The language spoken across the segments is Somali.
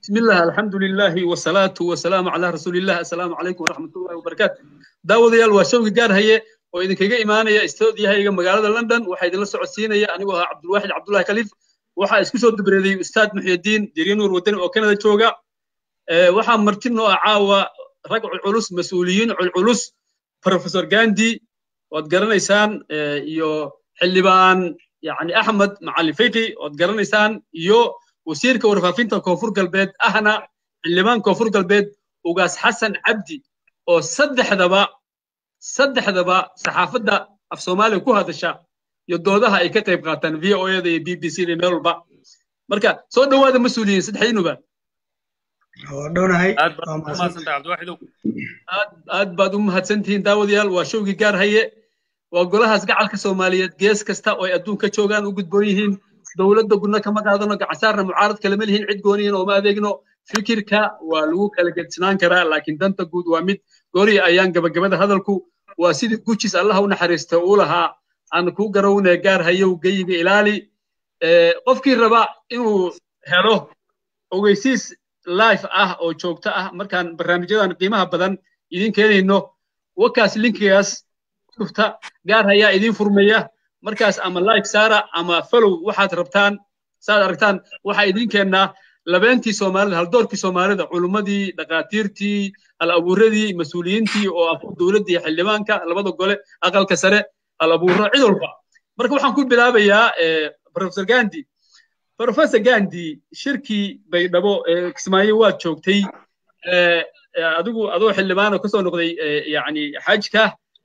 بسم الله الحمد لله والصلاة والسلام على رسول الله السلام عليكم ورحمة الله وبركاته داود يال وشوقي قار هي وإذا كيجا إيمانية استوديو هي مقالة لندن وحيد الله سعودسينية أنا وها عبد الواحد عبد الله خليف وحا اسكسو دبريدي أستاذ محي الدين ديرين نور ودن وكندا جوجا أه وحا مرتين عاوة رجع العلوس مسؤولين العلوس بروفيسور جاندي وتقرنيسان أه يو حلبان يعني أحمد معلم فيقي وتقرنيسان يو wasiirka warfaafinta koonfur galbeed ahna xildhibaan koonfur galbeed ugaas xasan cabdi oo saddexdaba saddexdaba saxaafadda af soomaaliya ku hadasha iyo doodaha ay ka qayb qaataan v o da iyo b b c da meel walba marka soo dhowaada mas-uuliyiin saddexdiinuba aad baad u mahadsantihiin daawadayaal waa showgii gaar haye waa golahaas gacalka soomaaliyeed gees kasta oo ay adduunka joogaan u gudboon yihiin dowladda gudna kama qaadano gacansaarna mucaarad kalama lihin cid gooniyin ooma adeegno fikirka waa lagu kala gedsinaan karaa laakiin danta guud waa mid gooriya ayaan gabagabada hadalku waa sidii gujis allaha u naxariista uu lahaa aan ku garownee gaar hayow geyiga ilaali qofkii raba inuu helo ogeysiis life ah oo joogto ah markaan barnaamijyadan qiimaha badan idin keenayno wakaas linkigaas dhufta gaar hayaa idin furmaya markaas ama like saara ama follow waxaad rabtaan saad aragtaan waxaa idin keennaa labeentii soomaalida haldoorkii soomaalida culummadii dhaqaatiirtii al abuuradii mas-uuliyiintii oo ah dowladda iyo xildhibaanka labada gole aqalka sare al abuuro cid walba marka waxaan ku bilaabayaa professor gandi professor gandi shirkii baydhabo kismaayo waad joogtay adigu adoo xildhibaano kasoo noqday yani xajka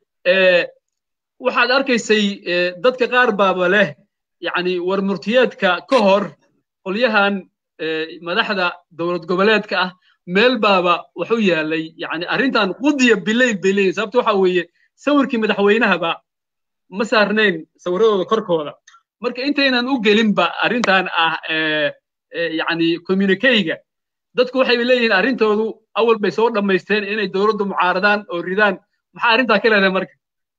waxaad arkaysay dadka qaar baaba leh yani war murtiyeedka ka hor qolyahan madaxda dowlad goboleedka ah meel baaba waxu yaalay yani arrintan qudiya bilayl bay leeyihin sababta waxa weeye sawirkii madaxweynahaba ma saarnayn sawiradooda korkooda marka intaynan u gelinba arrintan ah yani communicayga dadku waxay leeyihiin arrintoodu awal bay soo dhammaysteen inay dowladdu mucaaradaan oo ridaan maxaa arrintaa ka leedahay marka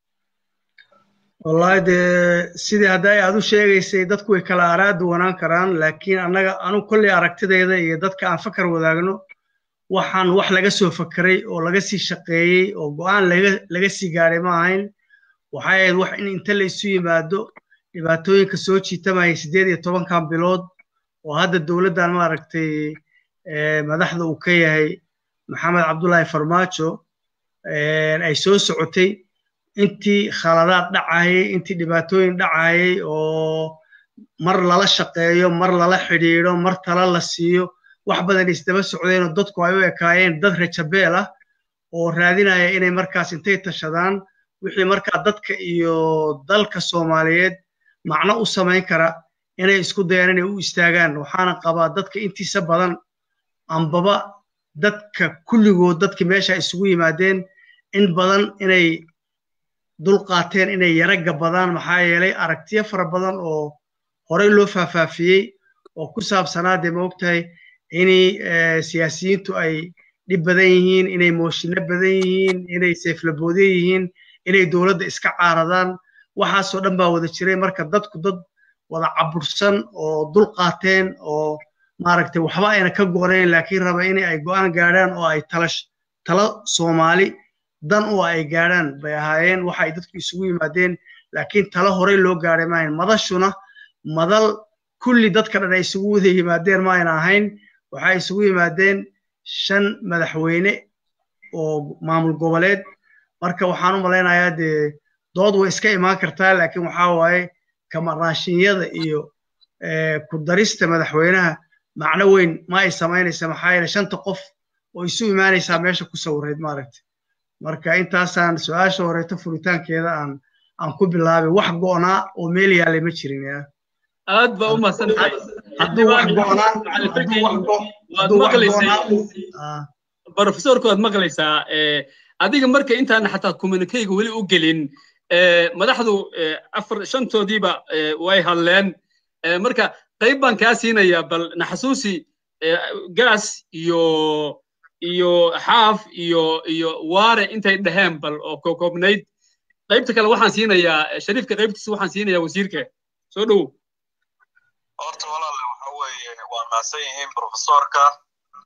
wallahi dee sidii hadday aad u sheegaysay dadku way kala araa duwanaan karaan laakiin annaga anugu kolley aragtidayda iyo dadka aan fakar wadaagno waxaan wax laga soo fakeray oo laga sii shaqeeyey oo go'aan laga sii gaadhay ma ahayn waxay ahayd wax in inta la isu yimaado dhibaatooyinka soo jiitamayay siddeed iyo tobankan bilood oo hadda dowladdan maaragtay madaxda uu ka yahay maxamed cabdullaahi farmaajo ay soo socotay intii khaladaad dhacayay intii dhibaatooyin dhacayay oo mar lala shaqeeyo mar lala xidhiidho mar tala la siiyo wax badan isdaba socdeen oo dadku ay u ekaayeen dad rajabeel ah oo raadinaya inay markaas intay tashadaan wixii markaa dadka iyo dalka soomaaliyeed macno u samayn kara inay isku dayaan inay u istaagaan waxaana qabaa dadka intiisa badan ambaba dadka kulligood dadkii meesha isugu yimaadeen in badan inay dulqaateen inay yara gabadaan maxaa yeelay aragtiyo fara badan oo horey loo faahfaafiyey oo ku saabsanaa dee maogtahay inay siyaasiyiintu ay dhib badan yihiin inay mooshinno badan yihiin inay seeflaboodye yihiin inay dowladda iska caaradaan waxaasoo dhan baa wada jiray marka dadku dad wada cabursan oo dulqaateen oo maaragtay waxba ayna ka go'nayn laakiin raba in ay go'aan gaadhaan oo ay talash talo soomaali dan oo ay gaadhaan bay ahaayeen waxa ay dadku isugu yimaadeen laakiin talo horey loo gaadhay maahayn madashuna madal kulli dadka dhan ay isugu wada yimaadeen ma ayna ahayn waxay isugu yimaadeen shan madaxweyne oo maamul goboleed marka waxaan u malaynayaa dee dood way iska imaan kartaa laakiin waxaa waaye kamarnaashinyada iyo ku darista madaxweynaha macno weyn ma ay samaynaysa maxaa yeele shanta qof oo isu imaanaysaa meesha ku sawirayd maaragta marka intaasaan su-aasha horeeto furitaankeeda aan aan ku bilaabay wax go'naa oo meel yaalay ma jirin ya aad baa u mahadsantahay hadduu wax go'naa hadduu wax hadduu wax go'naa profesorku waad maqlaysaa adiga marka intaan xataa communicayga weli u gelin madaxdu afar shantoodiiba way hadleen marka qayb baan kaa siinayaa bal naxasuusi gaas iyo iyo xaaf iyo iyo waare intay dhaheen bal oo koobnayd qaybta kale waxaan siinayaa shariifka qaybtiisa waxaan siinayaa wasiirka horta walaale waxa weeye waa maasan yihiin profesorka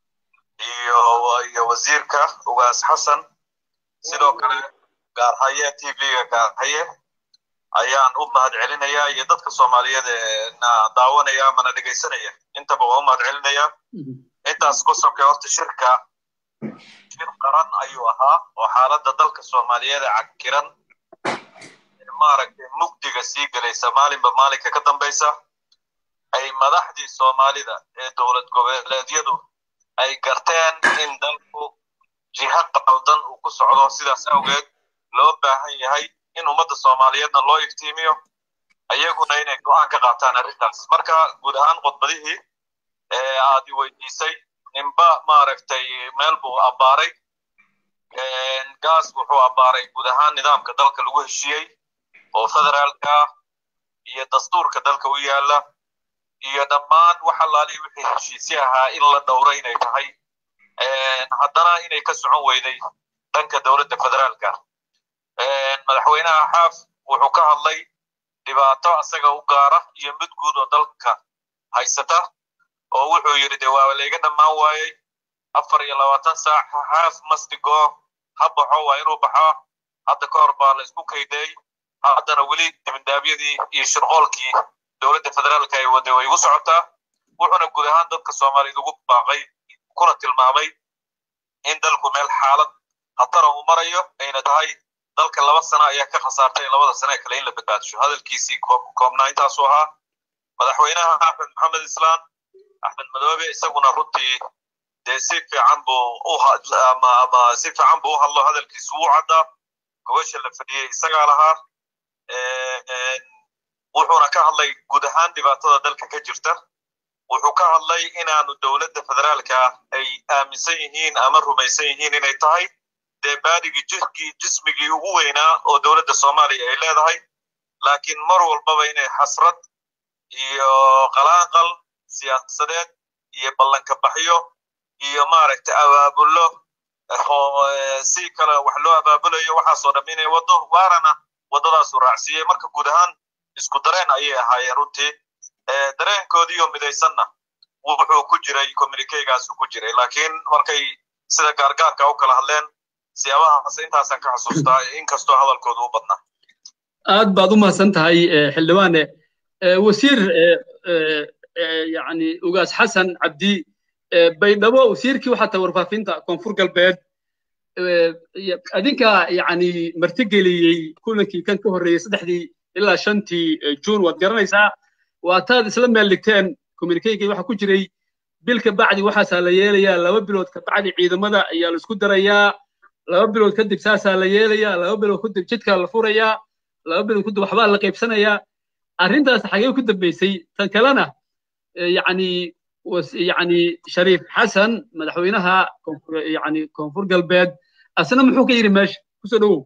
iyo iyo wasiirka ugaas xasan sidoo kale gaarhaye t v-ga gaarhaye ayaan u mahad celinayaa iyo dadka soomaaliyeed ee na daawanaya amana dhegaysanaya intaba waa u mahad celinayaa intaas ku sokay horta shirka shir qaran ayuu ahaa oo xaaladda dalka soomaaliyeed ee cakiran maaragtay mugdiga sii gelaysa maalinba maalinka ka dambaysa ay madaxdii soomaalida ee dowlad goboleedyadu ay garteen in dalku jiha qaldan uu ku socdo sidaas awgeed loo baahan yahay in ummadda soomaaliyeedna loo iftiimiyo iyaguna inay go'aan ka qaataan arrintaas marka guud ahaan khudbadihii ee aad i weydiisay ninba maaragtay meel buu abbaaray gaas wuxuu abbaaray guud ahaan nidaamka dalka lagu heshiiyey oo federaalka iyo dastuurka dalka u yaala iyo dhammaan wax allaalihi wixii heshiisye ahaa in la dhowro inay tahay haddana inay ka socon weyday dhanka dowladda federaalka madaxweynaha xaaf wuxuu ka hadlay dhibaato asaga u gaara iyo mid guud oo dalka haysata oo wuxuu yidhi de waa layga dhammaan waayey afar iyo labaatan saac xaaf masdigo ha baxo waa inuu baxo hadda ka hor baa la isku kayday haddana weli dibindaabyadii iyo shirqoolkii dowladda federaalka ay waday way igu socotaa wuxuuna guud ahaan dadka soomaaliyeed ugu baaqay kuna tilmaamay in dalku meel xaalad khatara uu marayo ayna tahay dalka laba sano ayaa ka khasaartay labada sane kale in la badbaadsho hadalkiisii koobnaa intaasuu ahaa madaxweynaha axmed maxamed islaan axmed madoobe isaguna runtii dee si fiican buu u ama ama si fiican buu u hadlo hadalkiisu wuu caddaa gobasha la fadhiyey isagaa lahaa wuxuuna ka hadlay guud ahaan dhibaatada dalka ka jirta wuxuu ka hadlay inaanu dowladda federaalka ay aaminsan yihiin ama rumaysan yihiin inay tahay dee baadigii jirkii jismigii ugu weynaa oo dowladda soomaaliya ay leedahay laakiin mar walbaba inay xasrad iyo qalaanqal siyaasadeed iyo ballanka baxyo iyo maaragtay abaabullo si kale wax loo abaabulayo waxaasoo dham inay waddo waarana waddadaasu raacsiiyey marka guud ahaan isku dareen ayay ahaayeen runtii dareenkoodiiyo midaysanna wuxuu ku jiray communikegaasu ku jiray laakiin markay sida gaargaarka u kala hadleen siyaabahaas intaasaan ka xasuustaa inkastoo hadalkoodu u badnaa aad baad u mahadsan tahay xildhibaane wasiir yani ugaas xasan cabdi baydhabo wasiirkii waxaa tahay warfaafinta koonfur galbeed adinka yani martigeliyey kulankii kan ka horreeyey saddexdii ilaa shantii juun waad garanaysaa waataad isla meel dhigteen communikegii waxaa ku jiray bil ka bacdi waxaasaa la yeelayaa laba bilood ka bacdi ciidamada ayaa la isku darayaa laba bilood kadib saasaa la yeelayaa laba bilood kadib jidkaa la furayaa laba bilood kadib waxbaa la qaybsanayaa arrintaas xagee ku dambaysay tan kalena yani yani shariif xasan madaxweynaha yani koonfur galbeed asna muxuu ka yidhi meesha kusoo dhowow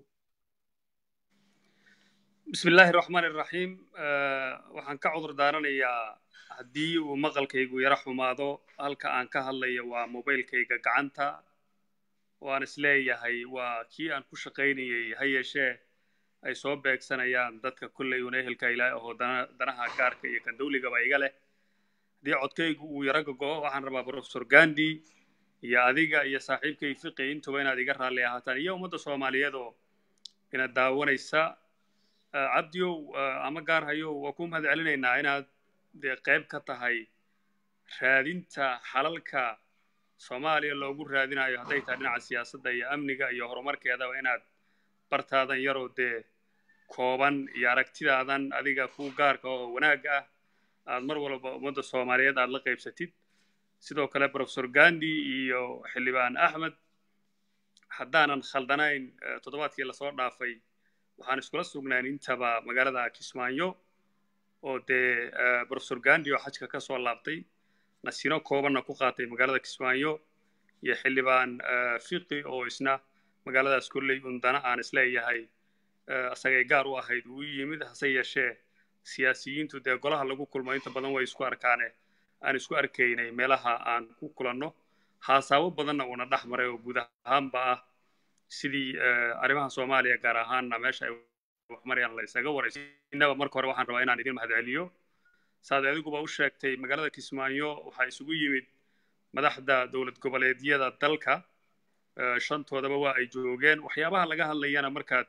بسم الله الرحمن الرحيم waxaan ka cudur daaranayaa haddii uu maqalkaygu yara xumaado halka aan ka hadlayo waa mobilkayga gacanta waan isleeyahay waa kii aan ku shaqaynayay ha yeeshee ay soo beegsanayaan dadka kolley una ehelka ilaahay ahoo danaha gaarka iyo kan dawligaba iga leh haddii codkaygu uu yara gogo'o waxaan rabaa professor gandi iyo adiga iyo saaxiibkay fiqi intuba inaad iga raalli ahaataan iyo ummadda soomaaliyeed oo ina daawanaysa cabdiow ama gaar hayow waa ku mahad celinaynaa inaad dee qayb ka tahay raadinta xalalka soomaaliya loogu raadinayo hadday tahay dhinaca siyaasadda iyo amniga iyo horumarkeedaba inaad bartaadan yaroo dee kooban iyo aragtidaadan adiga ku gaarka oo wanaag ah aad mar walba ummadda soomaaliyeed aad la qaybsatid sidoo kale professor gandi iyo xildhibaan axmed haddaanan khaldanayn toddobaadkii lasoo dhaafay waxaan iskula sugnaan intaba magaalada kismaayo oo dee professor gandi oo xajka ka soo laabtay nasiino koobanna ku qaatay magaalada kismaayo iyo xildhibaan fiqi oo isna magaaladaas kolley undana aan isleeyahay isagay gaar u ahayd uu yimid hase yeeshee siyaasiyiintu dee golaha lagu kulmo inta badan way isku arkaane aan isku arkaynay meelaha aan ku kulanno haasaabo badanna uuna dhex maray oo guud ahaanba ah sidii arrimaha soomaaliya gaar ahaanna meesha ay wax marayaan la isaga warayso innaba marka hore waxaan rabaa inaan idin mahadceliyo saad adiguba u sheegtay magaalada kismaayo waxaa isugu yimid madaxda dowlad goboleedyada dalka shantoodaba waa ay joogeen waxyaabaha laga hadlayana markaad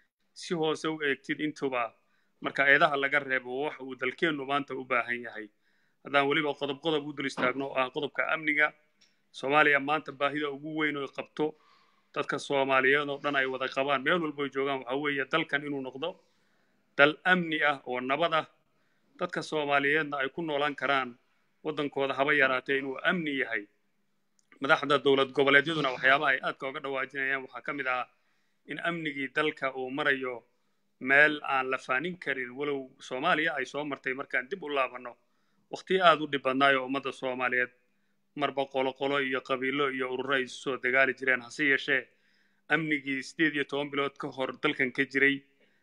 si hoose u eegtid intuba marka eedaha laga reebo wax uu dalkeennu maanta u baahan yahay haddaan weliba qodob qodob u dul istaagno oo ah qodobka amniga soomaaliya maanta baahida ugu weyn oo qabto dadka soomaaliyeed oo dhan ay wada qabaan meel walbo joogaan waxa weeye dalkan inuu noqdo dal amni ah oo nabad ah dadka soomaaliyeedna ay ku noolaan karaan waddankooda haba yaraatee inuu amni yahay madaxda dowlad goboleedyaduna waxyaabaha ay aadka uga dhawaajinayaan waxaa ka mid ah in amnigii dalka uu marayo meel aan la faanin karin walow soomaaliya ay soo martay markaan dib u laabanno waqtiyo aad u dhib badnaayo ummadda soomaaliyeed marba qolo qolo iyo qabiilo iyo ururo ay isu soo dagaali jireen hase yeeshee amnigii siddeed iyo toban bilood ka hor dalkan ka jiray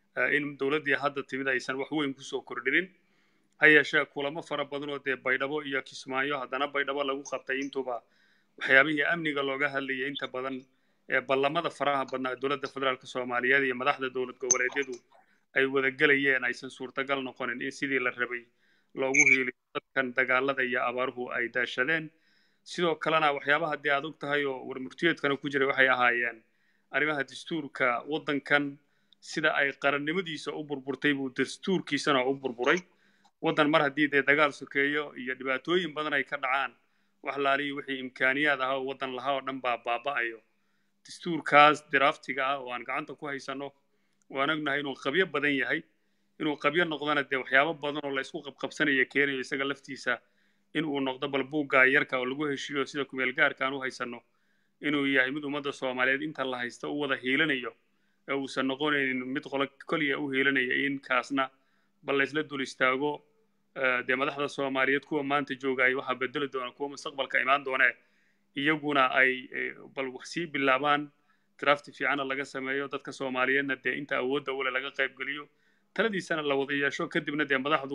in dowladdii hadda timid aysan wax weyn kusoo kordhinin ha yeeshee kulamo fara badan oo dee baydhabo iyo kismaayo haddana baydhabo lagu qabtay intuba waxyaabihii amniga looga hadlayay inta badan ee ballamada faraha badnaa dowladda federaalk soomaaliyeed iyo madaxda dowlad goboleedyadu ay wadagelayeen aysan suurtagal noqonin in sidii la rabay loogu hiiliyo dadkan dagaalada iyo abaaruhu ay daashadeen sidoo kalena waxyaabaha dee aad og tahay oo warmurtiyeedkana ku jiray waxay ahaayeen arrimaha dastuurka waddankan sida ay qarannimadiisa u burburtay buu dastuurkiisana u burburay waddan mar haddii dee dagaal sokeeyo iyo dhibaatooyin badan ay ka dhacaan wax laaliyo wixii imkaaniyaad ahaa oo waddan lahaa oo dhan baa baaba'ayo dastuurkaas diraaftiga ah oo aan gacanta ku haysanno waan ognahay inuu qabyo badan yahay inuu qabyo noqdona dee waxyaabo badan oo la isku qabqabsanayo keenayo isaga laftiisa in uu noqdo bal buugga yarka oo lagu heshiiyo sida kumeel gaarka aan u haysanno inuu yahay mid ummadda soomaaliyeed inta la haysta u wada hiilanayo ee uusan noqonaynin mid qolo koliya u hiilanaya in kaasna bal laysla dul istaago dee madaxda soomaaliyeed kuwa maanta jooga ay waxaa bedeli doona kuwa mustaqbalka imaan doonee iyaguna ay bal wax sii bilaabaan drafti fiicana laga sameeyo dadka soomaaliyeedna dee inta awoodda ule laga qaybgeliyo taladiisana la wada yeesho kadibna dee madaxdu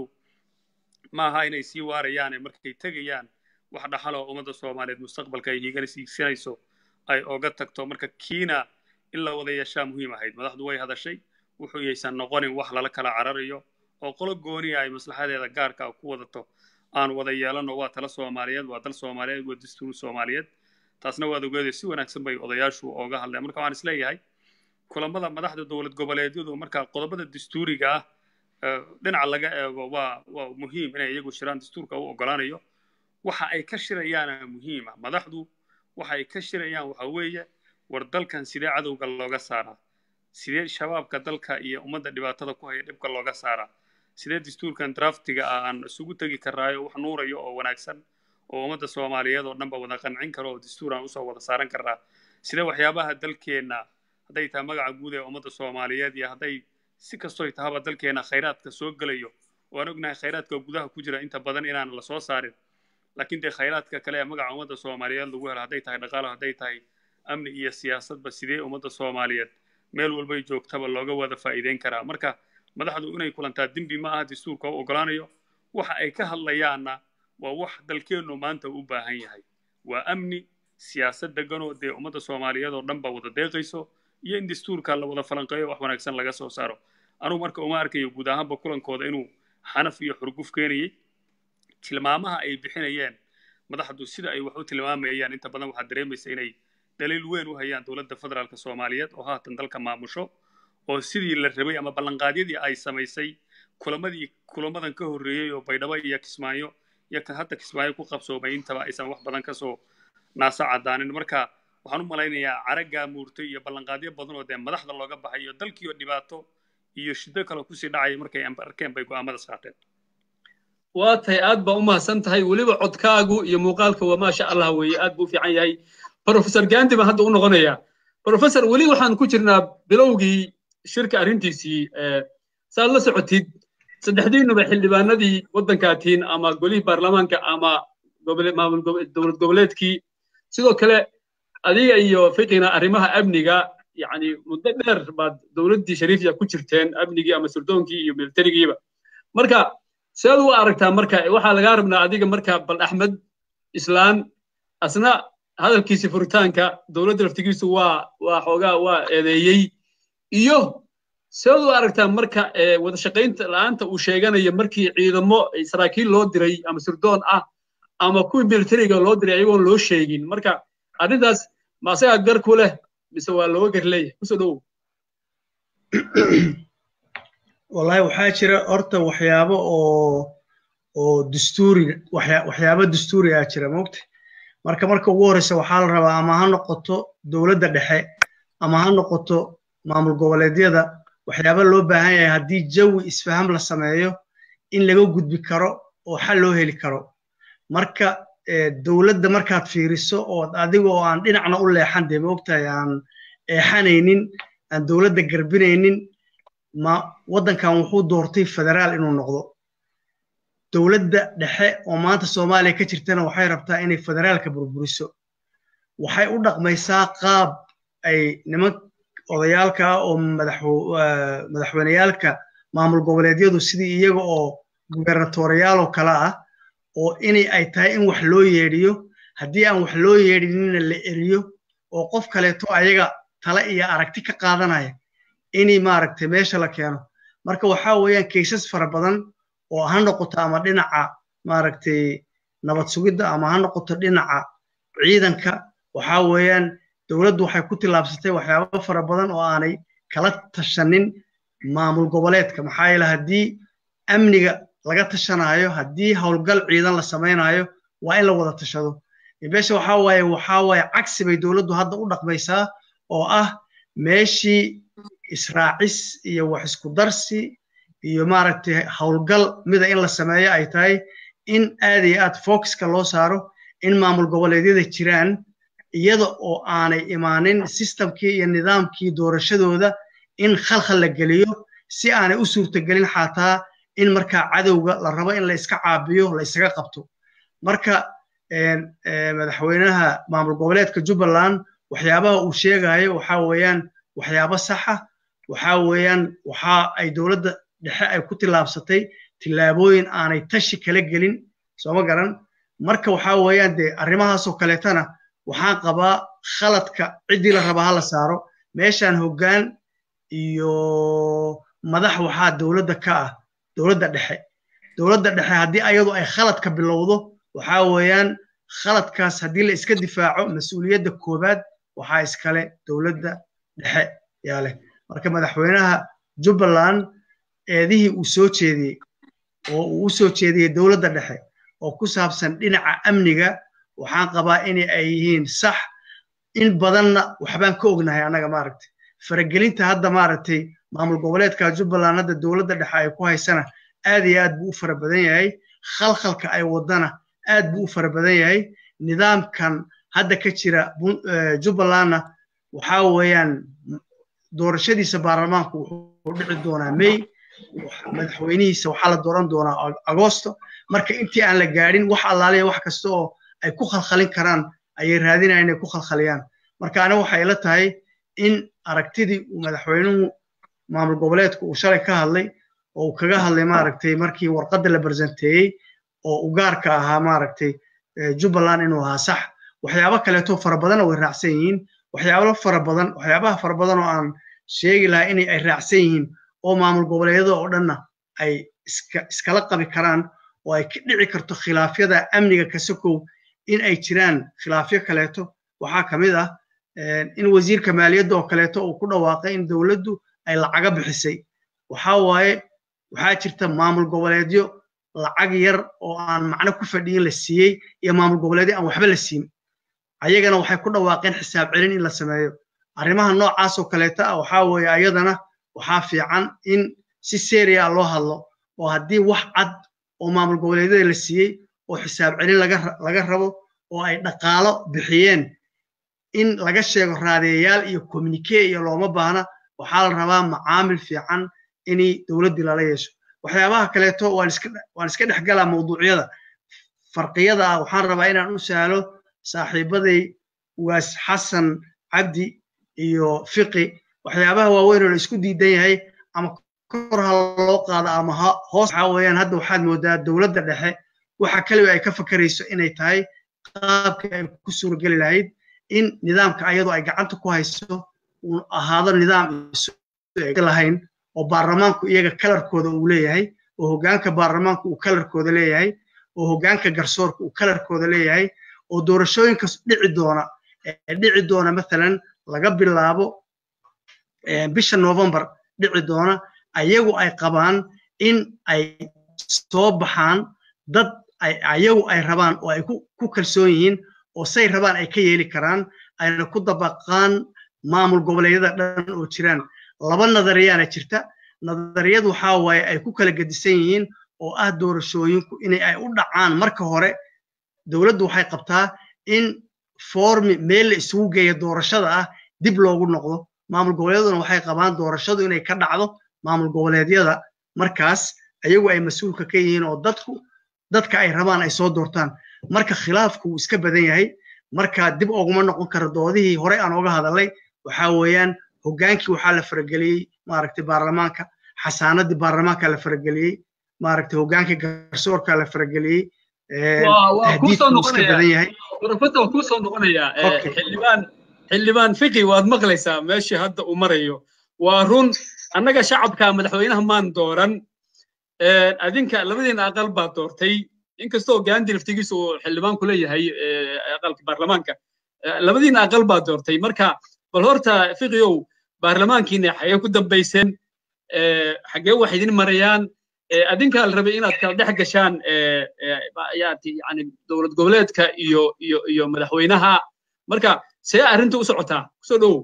ma aha inay sii waarayaane markay tegayaan wax dhaxaloo ummadda soomaaliyeed mustaqbalka ay hiigana siigsanayso ay oga tagto marka kiina in la wada yeeshaa muhiim ahayd madaxdu way hadashay wuxuu yaysan noqonin wax lala kala cararayo oo qolo gooniya ay maslaxadeeda gaarka ku wadato aan wada yeelano waa tala soomaaliyeed waa dal soomaaliyeed waa dastuur soomaaliyeed taasna waad ogeeday si wanaagsan bay odayaashu ooga hadleen marka waxaan isleeyahay kulamada madaxda dowlad goboleedyadu marka qodobada dastuuriga ah dhinaca laga eego waa waa muhiim inay iyagu shiraan dastuurka u ogolaanayo waxa ay ka shirayaana muhiima madaxdu waxa ay ka shirayaan waxa weeye war dalkan sidee cadowga looga saaraa sidee shabaabka dalka iyo ummadda dhibaatada ku haya dhibka looga saaraa sidee dastuurkan draftiga ah aan isugu tegi karaayo wax nuurayo oo wanaagsan oo ummadda soomaaliyeed oo dhanba wada qancin karo oo dastuur aan usoo wada saaran karnaa sidee waxyaabaha dalkeenna hadday tahay magaca guud ee ummadda soomaaliyeed iyo hadday si kastoy tahaba dalkeenna khayraadka soo gelayo waan ognahay khayraadka gudaha ku jira inta badan inaan la soo saarin laakiin dee khayraadka kale ee magaca ummadda soomaaliyeed lagu helo hadday tahay dhaqaalo hadday tahay amni iyo siyaasadba sidee ummadda soomaaliyeed meel walbay joogtaba looga wada faa'iideyn karaa marka madaxdu inay kulantaa dembi ma aha dastuurka u ogolaanayo waxa ay ka hadlayaanna waa wax dalkeennu maanta u baahan yahay waa amni siyaasad deganoo dee ummadda soomaaliyeed oo dhan ba wada deeqayso iyo in dastuurka la wada falanqeeyo wax wanaagsan laga soo saaro anugu marka uma arkayo guud ahaanba kulankooda inuu xanaf iyo xurguf keenayay tilmaamaha ay bixinayeen madaxdu sida ay wax u tilmaamayaan inta badan waxaad dareemaysa inay daliil weyn u hayaan dowladda federaalka soomaaliyeed oo haatan dalka maamusho oo sidii la rabay ama ballanqaadyadii ay samaysay kulamadii kulamadan ka horreeyey oo baydhabo iyo kismaayo iyo ka hadda kismaayo ku qabsoomay intaba aysan wax badan kasoo naasa caddaanin marka waxaan u malaynayaa caraggaa muurtay iyo ballanqaadyo badan oo dee madaxda looga baxay iyo dalkiioo dhibaato iyo shiddo kale kusii dhacaya markay arkeen bay go'aamadaas qaateen waa tahay aad baa u mahadsan tahay weliba codkaagu iyo muuqaalka waa maasha allah weeye aad buu u fiican yahay professor gandi baan hadda u noqonayaa professor weli waxaan ku jirnaa bilowgii shirka arrintiisii saad la socotid saddexdiinuba xildhibaanadii waddankaatiin ama golihii baarlamaanka ama dowlad goboleedkii sidoo kale adiga iyo fiqina arrimaha amniga yani muddo dheer baad dowladdii shariifya ku jirteen amnigii ama surdoonkii iyo militarigiiba marka sidaad u aragtaa marka waxaa lagaa rabnaa adiga marka bal axmed islaan asna hadalkiisi furitaanka dowladda laftigiisu waa waa xoogaa waa eedeeyey iyo sidaad u aragtaa marka wada shaqaynta la'aanta uu sheeganayo markii ciidamo saraakiil loo diray ama surdoon ah ama kuwii militariga loo diray ayagoon loo sheegin marka arrintaas ma asagaa gar ku leh mise waa looga gar leeyahay kusoo dhowow wallahi waxaa jira horta waxyaabo oo oo dastuuri waxyaabo dastuuri ah jira moogta marka marka ugu horreysa waxaa la rabaa ama ha noqoto dowladda dhexe ama ha noqoto maamul goboleedyada waxyaaba loo baahan yahay haddii jawi isfaham la sameeyo in laga gudbi karo oo xal loo heli karo marka dowladda markaad fiiriso oo adiga oo aan dhinacna u leexan dee moogtahay aan eexanaynin aan dowladda garbinaynin ma waddankan wuxuu doortay federaal inuu noqdo dowladda dhexe oo maanta soomaaliya ka jirtana waxay rabtaa inay federaalka burburiso waxay u dhaqmaysaa qaab ay niman odayaalka ah oo madaxweyneyaalka maamul goboleedyadu sidii iyaga oo gubernatoriyaal kale ah oo inay ay tahay in wax loo yeedhiyo haddii aan wax loo yeedhinina la eriyo oo qof kaleeto ayaga tale iyo aragti ka qaadanaya inay maaragtay meesha la keeno marka waxaa weeyaan kaysas fara badan oo ha noqoto ama dhinaca maaragtay nabad sugidda ama ha noqoto dhinaca ciidanka waxaa weeyaan dowladdu waxay ku tillaabsatay waxyaabo fara badan oo aanay kala tashanin maamul goboleedka maxaa yeele haddii amniga laga tashanaayo haddii howlgal ciidan la samaynayo waa in la wada tashado meesha waxaa waaye waxaa waaye cagsi bay dowladdu hadda u dhaqmaysaa oo ah meeshii israacis iyo wax isku darsi iyo maaragtay howlgal mida in la sameeyo ay tahay in aad iyo aad focuska loo saaro in maamul goboleedyada jiraan iyada oo aanay imaanin sistamkii iyo nidaamkii doorashadooda in khalkhal la geliyo si aanay u suurtagelin xataa in markaa cadowga la rabo in la iska caabiyo la isaga qabto marka madaxweynaha maamul goboleedka jubbaland waxyaabaha uu sheegayo waxaa weeyaan waxyaabo saxa waxaa weeyaan waxa ay dowladda dhexe ay ku tillaabsatay tillaabooyin aanay tashi kala gelin sooma garan marka waxaa weeyaan dee arrimahaasoo kaleetana waxaan qabaa khaladka ciddii la rabaa ha la saaro meeshaan hoggaan iyo madax waxaa dowladda ka ah dowladda dhexe dowladda dhexe haddii ayadu ay khaladka bilowdo waxaa weeyaan khaladkaas haddii la iska difaaco mas-uuliyadda koowaad waxaa iskale dowladda dhexe yaa leh marka madaxweynaha jubbaland eedihii uu soo jeediyey oo uu u soo jeediyey dowladda dhexe oo ku saabsan dhinaca amniga waxaan qabaa in ay yihiin sax in badanna waxbaan ka ognahay annaga maaragtay faragelinta hadda maaragtay maamul goboleedka jubbaland hadda dowladda dhexe ay ku haysana aad iyo aad buu u fara badan yahay khalkhalka ay wadana aad buu u fara badan yahay nidaamkan hadda ka jira jubbalandna waxaa weeyaan doorashadiisa baarlamaanku wuxuu dhici doonaa may madaxweynihiisa waxaa la dooran doonaa agosto marka intii aan la gaadhin wax allaaliya wax kasta oo ay ku khalkhalin karaan ayay raadinayaan inay ku khalkhaliyaan marka aniga waxay ila tahay in aragtidii uu madaxweynuhu maamul goboleedku uu shalay ka hadlay oo uu kaga hadlay maaragtay markii warqadda la barsanteeyey oo u gaarka ahaa maaragtay jubbaland inuu ahaa sax waxyaabo kaleeto fara badanna way raacsan yihiin waxyaabo fara badan waxyaabaha fara badan oo aan sheegi lahaa inay ay raacsan yihiin oo maamul goboleedyada oo dhanna ay iska iskala qabi karaan oo ay ka dhici karto khilaafyada amniga kasakow in ay jiraan khilaafyo kaleeto waxaa ka mid ah in wasiirka maaliyadda oo kaleeto uu ku dhawaaqay in dowladdu ay lacaga bixisay waxaa waaye waxaa jirta maamul goboleedyo lacag yar oo aan macno ku fadhiyin la siiyey iyo maamul goboleedyo aan waxba la siin ayagana waxay ku dhawaaqeen xisaab celin in la sameeyo arrimaha noocaas oo kaleeta ah waxaa weeye ayadana waxaa fiican in si seriya loo hadlo oo haddii wax cad oo maamul goboleedyada la siiyey oo xisaab celin laga rabo oo ay dhaqaalo bixiyeen in laga sheego raadeeyayaal iyo communike iyo looma baahna waxaa la rabaa macaamil fiican inay dowladdii lala yeesho waxyaabaha kaleeto waan iska dhex galaa mawduucyada farqiyada ah waxaan rabaa inaan u sahlo saaxiibaday waas xasan cabdi iyo fiqi waxyaabaha waaweyn oo la isku diidan yahay ama kor ha loo qaado ama hoos waxaa weeyaan hadda waxaad moodaa dowladda dhexe waxa kaliya ay ka fakarayso inay tahay qaabka ay ku suurageli lahayd in nidaamka ayadu ay gacanta ku hayso uu ahaado nidaam lahayn oo baarlamaanku iyaga kalarkooda uu leeyahay oo hoggaanka baarlamaanku uu kalarkooda leeyahay oo hoggaanka garsoorka uu kalarkooda leeyahay oo doorashooyinkas dhici doona dhici doona mathalan laga bilaabo bisha november dhici doona ayagu ay qabaan in ay soo baxaan dad ayagu ay rabaan oo ay ku kalsoon yihiin oo say rabaan ay ka yeeli karaan ayna ku dabaqaan maamul goboleedyada dhan oo jiraan laba nadariyaana jirta nadariyad waxaa waaye ay ku kala gedisan yihiin oo ah doorashooyinku inay ay u dhacaan marka hore dowladdu waxay qabtaa in formi meel la isugu geeya doorashada ah dib loogu noqdo maamul goboleedyaduna waxay qabaan doorashadu inay ka dhacdo maamul goboleedyada markaas ayagu ay mas-uulka ka yihiin oo dadku dadka ay rabaan ay soo doortaan marka khilaafku wuu iska badan yahay marka dib oguma noqon karo doodihii hore aan oga hadalay waxaa weeyaan hoggaankii waxaa la farageliyey maaragtay baarlamaanka xasaanadii baarlamaanka la farageliyey maaragtay hoggaankii garsoorka la farageliyey tahdiidku iska badan yahay warfada waa kuusoo noqonayaa xildhibaan xildhibaan fiqi waad maqlaysaa meeshii hadda uu marayo waa run annaga shacabka madaxweynaha maan dooran adinka labadiina aqal baa doortay inkastoo gaandi laftigiisa uu xildhibaan ku leeyahay aqalka baarlamaanka labadiina aqal baa doortay marka bal horta fiqiow baarlamaankiina xagee ku dambayseen xagee wax idin marayaan adinkaa la rabay inaad kala dhex gashaan yani dowlad goboleedka iyo iyo iyo madaxweynaha marka see arrinta u socotaa kusoo dhowow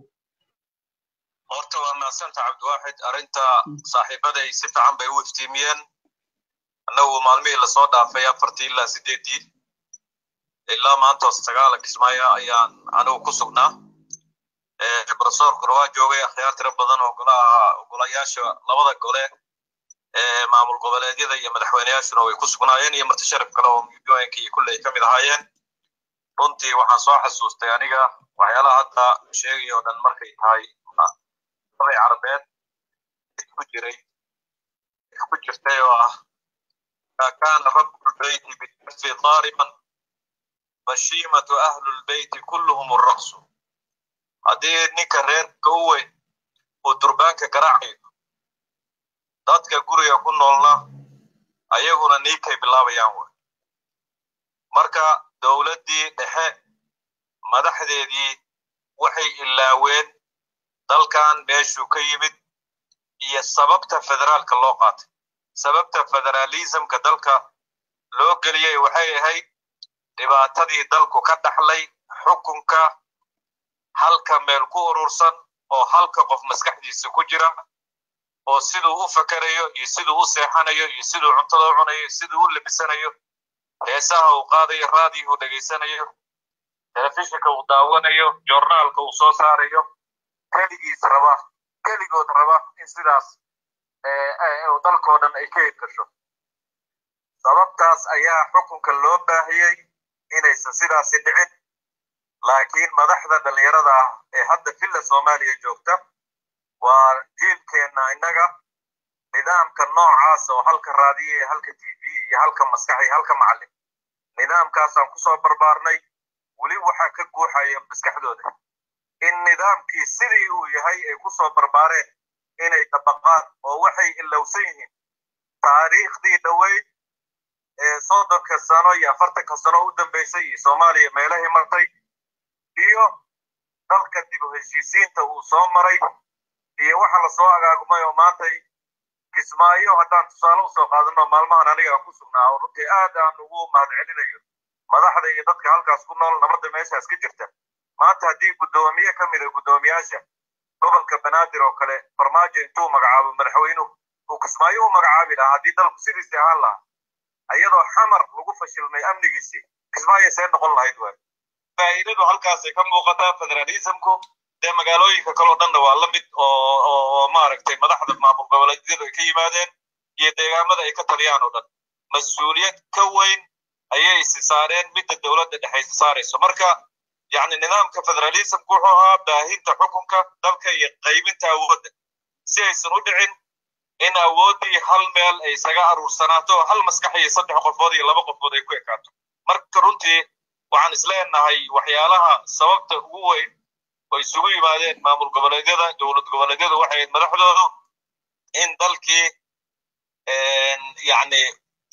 horta waa mahadsanta cabdiwaaxid arrinta saaxiibaday si fiican bay u iftiimiyeen annagu maalmihii lasoo dhaafay afartii ilaa sideeddii ilaa maanta sagaala kismaayo ayaan anigu ku sugnaa profesorkuna waa joogay akhyaar tiro badan oo golaha golayaasha labada gole ee maamul goboleedyada iyo madaxweyneyaashuna way ku sugnaayeen iyo marti sharaf kale oo midoyinka iyo kulley ka mid ahaayeen runtii waxaan soo xasuustay aniga waxyaalaha hadda sheegaya oo dhan markay tahay dabay carabeed ku jiray ku jirtay oo ah كان رب البيت بالكف ضاربا فشيمة أهل البيت كلهم الرقص haddii ninka reerka u weyn uu durbaanka garaacayo dadka guriga ku noolna ayaguna niikay bilaabayaan wey marka dowladdii dhexe madaxdeedii waxay ilaaween dalkan meeshuu ka yimid iyo sababta federaalka loo qaatay sababta federalismka dalka loo geliyey waxay ahayd dhibaatadii dalku ka dhaxlay xukunka halka meel ku urursan oo halka qof maskaxdiisa ku jira oo siduu u fakerayo iyo siduu u seexanayo iyo siduu cuntada u cunayo siduu u labisanayo heesaha uu qaadayo raadiyo uu dhegaysanayo telefishinka uu daawanayo joornaalka uu soo saarayo keligiis raba keligood raba in sidaas dalkoo dhan ay ka hirgasho sababtaas ayaa xukunka loo baahiyey inaysan sidaasi dhicin laakiin madaxda dhallinyarada ah ee hadda villa soomaaliya joogta waa jiilkeenna innaga nidaamka noocaas oo halka raadiyo iyo halka t v iyo halka maskax iyo halka macallin nidaamkaasaan kusoo barbaarnay weli waxaa ka guuxaya maskaxdooda in nidaamkii sidii uu yahay ay kusoo barbaareen inay dabaqaan oo waxay ilowsan yihiin taariikhdii dhoweyd ee soddonka sano iyo afartanka sano u dambaysay iyo soomaaliya meelahay martay iyo dalka dib u heshiisiinta uu soo maray iyo waxa lasoo agaagumay oo maantay kismaayo haddaan tusaale usoo qaadano maalmahan aniga aan ku sugnaa oo runtii aad aan ugu mahadcelinayo madaxda iyo dadka halkaas ku nool nabadda meeshaas ka jirta maanta haddii guddoomiye ka mida guddoomiyaasha gobolka banaadir oo kale farmaajo intuu magacaabo madaxweynuhu uu kismaayo u magacaabi lahaa haddii dalku sidiisii ahaan lahaa iyadoo xamar lagu fashilmay amnigiisii kismaayo see noqon lahayd waay faa'iidadu halkaasay ka muuqataa federalismku dee magaalooyinka kaleo dhanna waa la mid oo oo maaragtay madaxda maamul goboleedyadu ay ka yimaadeen iyo deegaamada ay ka taliyaan oo dhan mas-uuliyad ka weyn ayay isi saareen midda dowladda dhexaysa saarayso marka yacni nidaamka federalismku wuxuu ahaa baahinta xukunka dalka iyo qaybinta awoodda si aysan u dhicin in awooddii hal meel ay isaga aruursanaato oo hal maskax iyo saddex qofood iyo laba qofood ay ku ekaato marka runtii waxaan isleenahay waxyaalaha sababta ugu weyn oo isugu yimaadeen maamul goboleedyada dowlad goboleedyada waxay ahayd madaxdoodu in dalkii yacni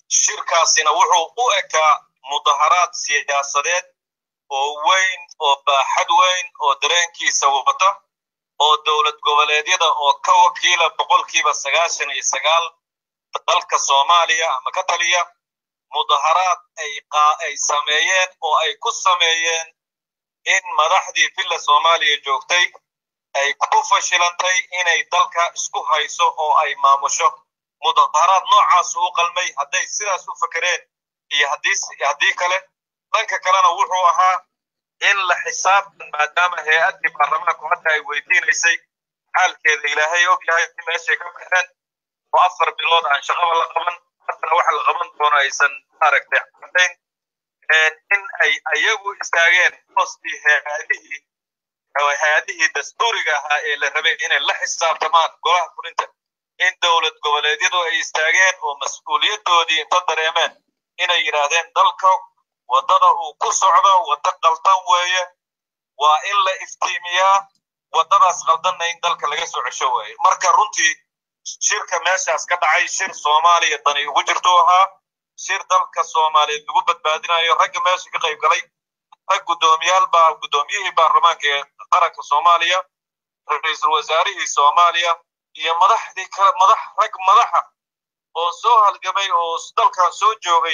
shirkaasina wuxuu u ekaa mudaharaad siyaasadeed oo weyn oo baaxad weyn oo dareenkiisa wata oo dowlad goboleedyada oo ka wakiila boqolkiiba sagaashan iyo sagaal dalka soomaaliya ama ka taliya mudaharaad ay ay sameeyeen oo ay ku sameeyeen in madaxdii villa soomaaliya joogtay ay ku fashilantay inay dalka isku hayso oo ay maamusho mudaharaad noocaas u qalmay hadday sidaas u fakereen iyo haddii kale dhanka kalena wuxuu ahaa in la xisaabtan maadaama hay-addii baarlamaanku hadda ay weydiinaysay xaalkeeda ilaahay og yahay meeshay ka baxeen oo afar bilood aan shaqaba la qaban haddana waxa la qaban doono aysan maaragtay cadayn in ay ayagu istaageen hoostii hay-adihii hay-adihii dastuuriga ahaa ee la rabay inay la xisaabtamaan golaha fulinta in dowlad goboleedyadu ay istaageen oo mas-uuliyadoodii inta dareemeen inay yidhaahdeen dalka waddada uu ku socdo waddo qaldan weeye waa in la iftiimiyaa waddadaas qaldanna in dalka laga soo cesho weeye marka runtii shirka meeshaas ka dhacay shir soomaaliya dani ugu jirtuu ahaa shir dalka soomaaliyeed lagu badbaadinayo ragga meesha ka qayb galay rag guddoomiyaal baa guddoomiyihii baarlamaanka ee qaranka soomaaliya ra-iisul wasaarihii soomaaliya iyo madaxdii kale madax rag madaxa oo soo halgamay oo dalkan soo joogay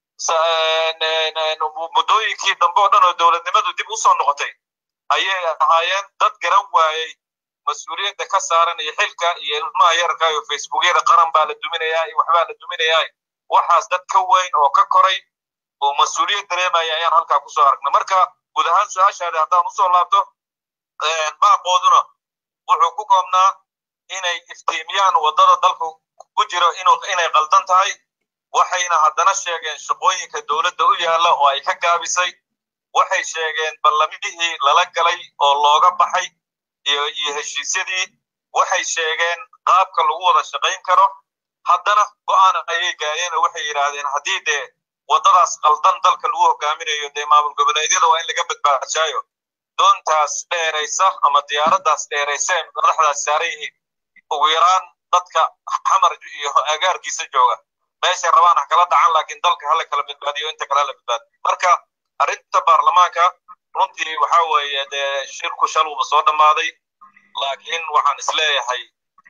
muddooyinkii dambe oo dhan oo dowladnimadu dib u soo noqotay ayay ahaayeen dad garan waayey mas-uuliyadda ka saaran iyo xilka iyo ilmaha yarka iyo facebookyada qaran baa la duminayaa iyo waxbaa la duminayaa waxaas dad ka weyn oo ka koray oo mas-uuliyad dareemaya ayaan halkaa kusoo aragnay marka guud ahaan su-aashaada haddaan usoo laabto baaqooduna wuxuu ku koobnaa inay iftiimiyaan waddada dalku ku jiro inay qaldan tahay waxayna haddana sheegeen shaqooyinka dowladda u yaalla oo ay ka gaabisay waxay sheegeen ballamidihii lala galay oo looga baxay iyo iyo heshiisyadii waxay sheegeen qaabka lagu wada shaqayn karo haddana go'aan ayay gaareen oo waxay yidhaahdeen haddii dee waddadaas qaldan dalka lagu hogaaminayo dee maamul goboleedyada waa in laga badbaadshaayo doontaas dheeraysa ama diyaaraddaas dheeraysa ee madaxdaas saaran yihiin ugu yaraan dadka xamar iyo agaarkiisa jooga meeshay rabaan ha kala dhacan laakiin dalka hala kala badbaadiyo inta kale hala badbaadiyo marka arrinta baarlamaanka runtii waxa weeye dee shirku shaluuba soo dhammaaday laakiin waxaan isleeyahay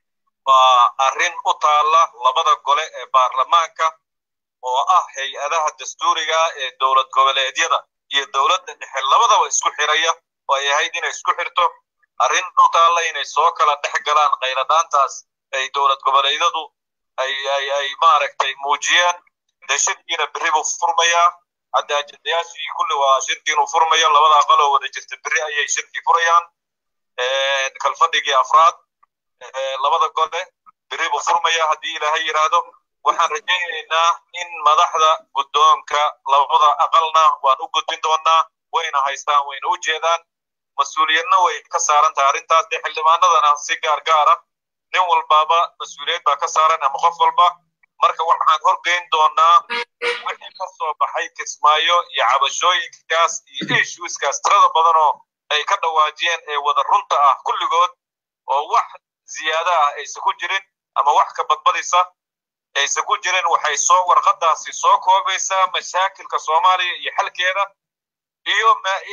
waa arrin u taalla labada gole ee baarlamaanka oo ah hay-adaha dastuuriga ee dowlad goboleedyada iyo dowladda dhexe labadaba isku xiraya oo ay ahayd inay isku xirto arrin u taalla inay soo kala dhex galaan khayradhaantaas ay dowlad goboleedyadu ay ay ay maaragtay muujiyeen dee shirkiina berri buu furmayaa hadda ajendayaashii kulli waa shirkiinuu furmayo labada aqal oo wada jirta berri ayay shirkii furayaan kalfadhigii afraad labada gole berri buu furmaya haddii ilaahay yidhaahdo waxaan rajaynaynaa in madaxda guddoonka labada aqalna waan u gudbin doonaa wayna haystaan wayna u jeedaan mas-uuliyadna way ka saaran tahay arrintaas dee xildhibaanadana si gaar gaara nin walbaaba mas-uuliyad baa ka saaran ama qof walba marka waxaan horgeyn doonaa wixii ka soo baxay kismaayo iyo cabashooyinkaas iyo issueskaas tirada badan oo ay ka dhawaajiyeen ee wada runta ah kulligood oo wax ziyaada ah aysan ku jirin ama wax ka badbadisa aysan ku jirin waxay soo warqadaasi soo koobaysaa mashaakilka soomaaliya iyo xalkeeda iyo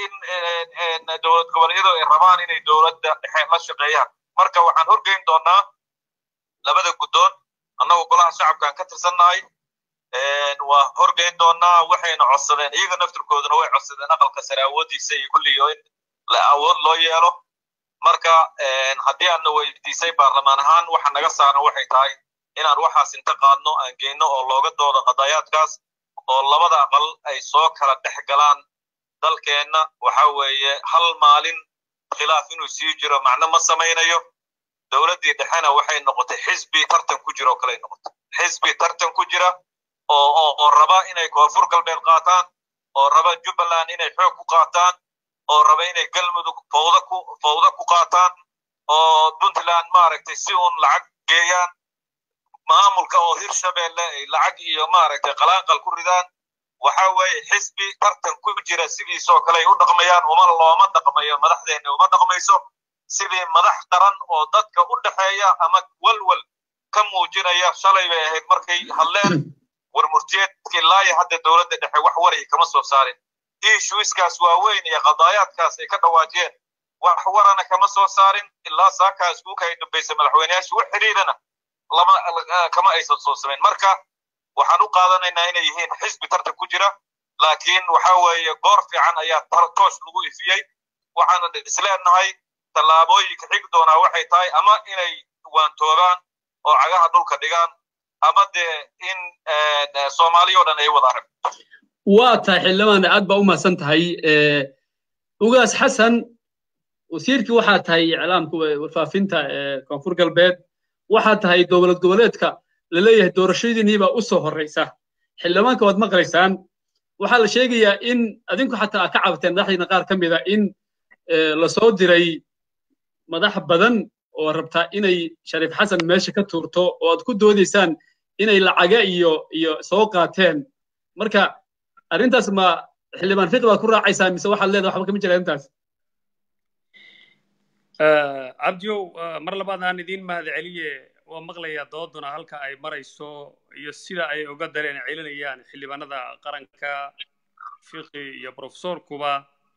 in dowlad goboleedyadu ay rabaan inay dowladda dhexe la shaqeeyaan marka waxaan horgeyn doonaa labada guddoon annagu golaha shacabkaan ka tirsannahay waa horgeyn doonaa waxayna codsadeen iyaga naftirkooduna way codsadeen aqalka sare awooddiisa iyo kulliyo in awood loo yeelo marka haddii aadna weydiisay baarlamaan ahaan waxa naga saaran waxay tahay inaan waxaas inta qaadno aan geyno oo looga doodo qadayaadkaas oo labada aqal ay soo kala dhex galaan dalkeenna waxa weeye hal maalin khilaaf inuu sii jiro macno ma samaynayo dowladdii dhexena waxay noqotay xisbi tartan ku jira oo kaley noqotay xisbi tartan ku jira oo oo oo raba inay koonfur galbeed qaataan oo raba jubbaland inay xoog ku qaataan oo raba inay galmudug fawda ku fawda ku qaataan oo puntland maaragtay si uun lacag geeyaan maamulka oo hirshabeelle ay lacag iyo maaragtay qalaanqal ku ridaan waxa weeye xisbi tartan ku jira sidiisoo kale ay u dhaqmayaan uma looma dhaqmayo madaxdeenna uma dhaqmayso sidii madax qaran oo dadka u dhexeeya ama walwal ka muujinaya shalay bay ahayd markay hadleen war murtiyeedka ilaa iyo hadda dowladda dhexe wax waraya kama soo saarin issueskaas waaweyn iyo qadaayaadkaas ay ka dhawaajeen wax warana kama soo saarin ilaa saakaa iskuulka ay dambaysa madaxweyneyaasha wax xiriirana lama kama aysan soo samayn marka waxaan u qaadanaynaa inay yihiin xisbi tartan ku jira laakiin waxa weeye goor fiican ayaa toosh lagu ifiyey waxaanan isleenahay tallaabooyinka xigi doonaa waxay tahay ama inay waantoobaan oo cagaha dhulka dhigaan ama dee in soomaaliya o dhan ay wada arag waa tahay xildhibaan aad baa u mahadsan tahay ugaas xasan wasiirkii waxaa tahay iclaamka warfaafinta koonfur galbeed waxaa tahay dowlad goboleedka laleeyahay doorashadiinii baa u soo horreysa xildhibaanka waad maqlaysaan waxaa la sheegayaa in adinku xataa aad ka cabateen madaxdiina qaar ka mida in lasoo diray madax badan oo rabtaa inay shariif xasan meesha ka tuurto oo aad ku doodaysaan inay lacaga iyo iyo soo qaateen marka arrintaas ma xildhibaan fiqi baad ku raacaysaa mise waxaad leedahay waxba kama jira arrintaas cabdiyow mar labaad aan idiin mahad celiye waa maqlayaa dooduna halka ay marayso iyo sida ay uga dareen celinayaan xildhibaanada qaranka fiqi iyo profesorkuba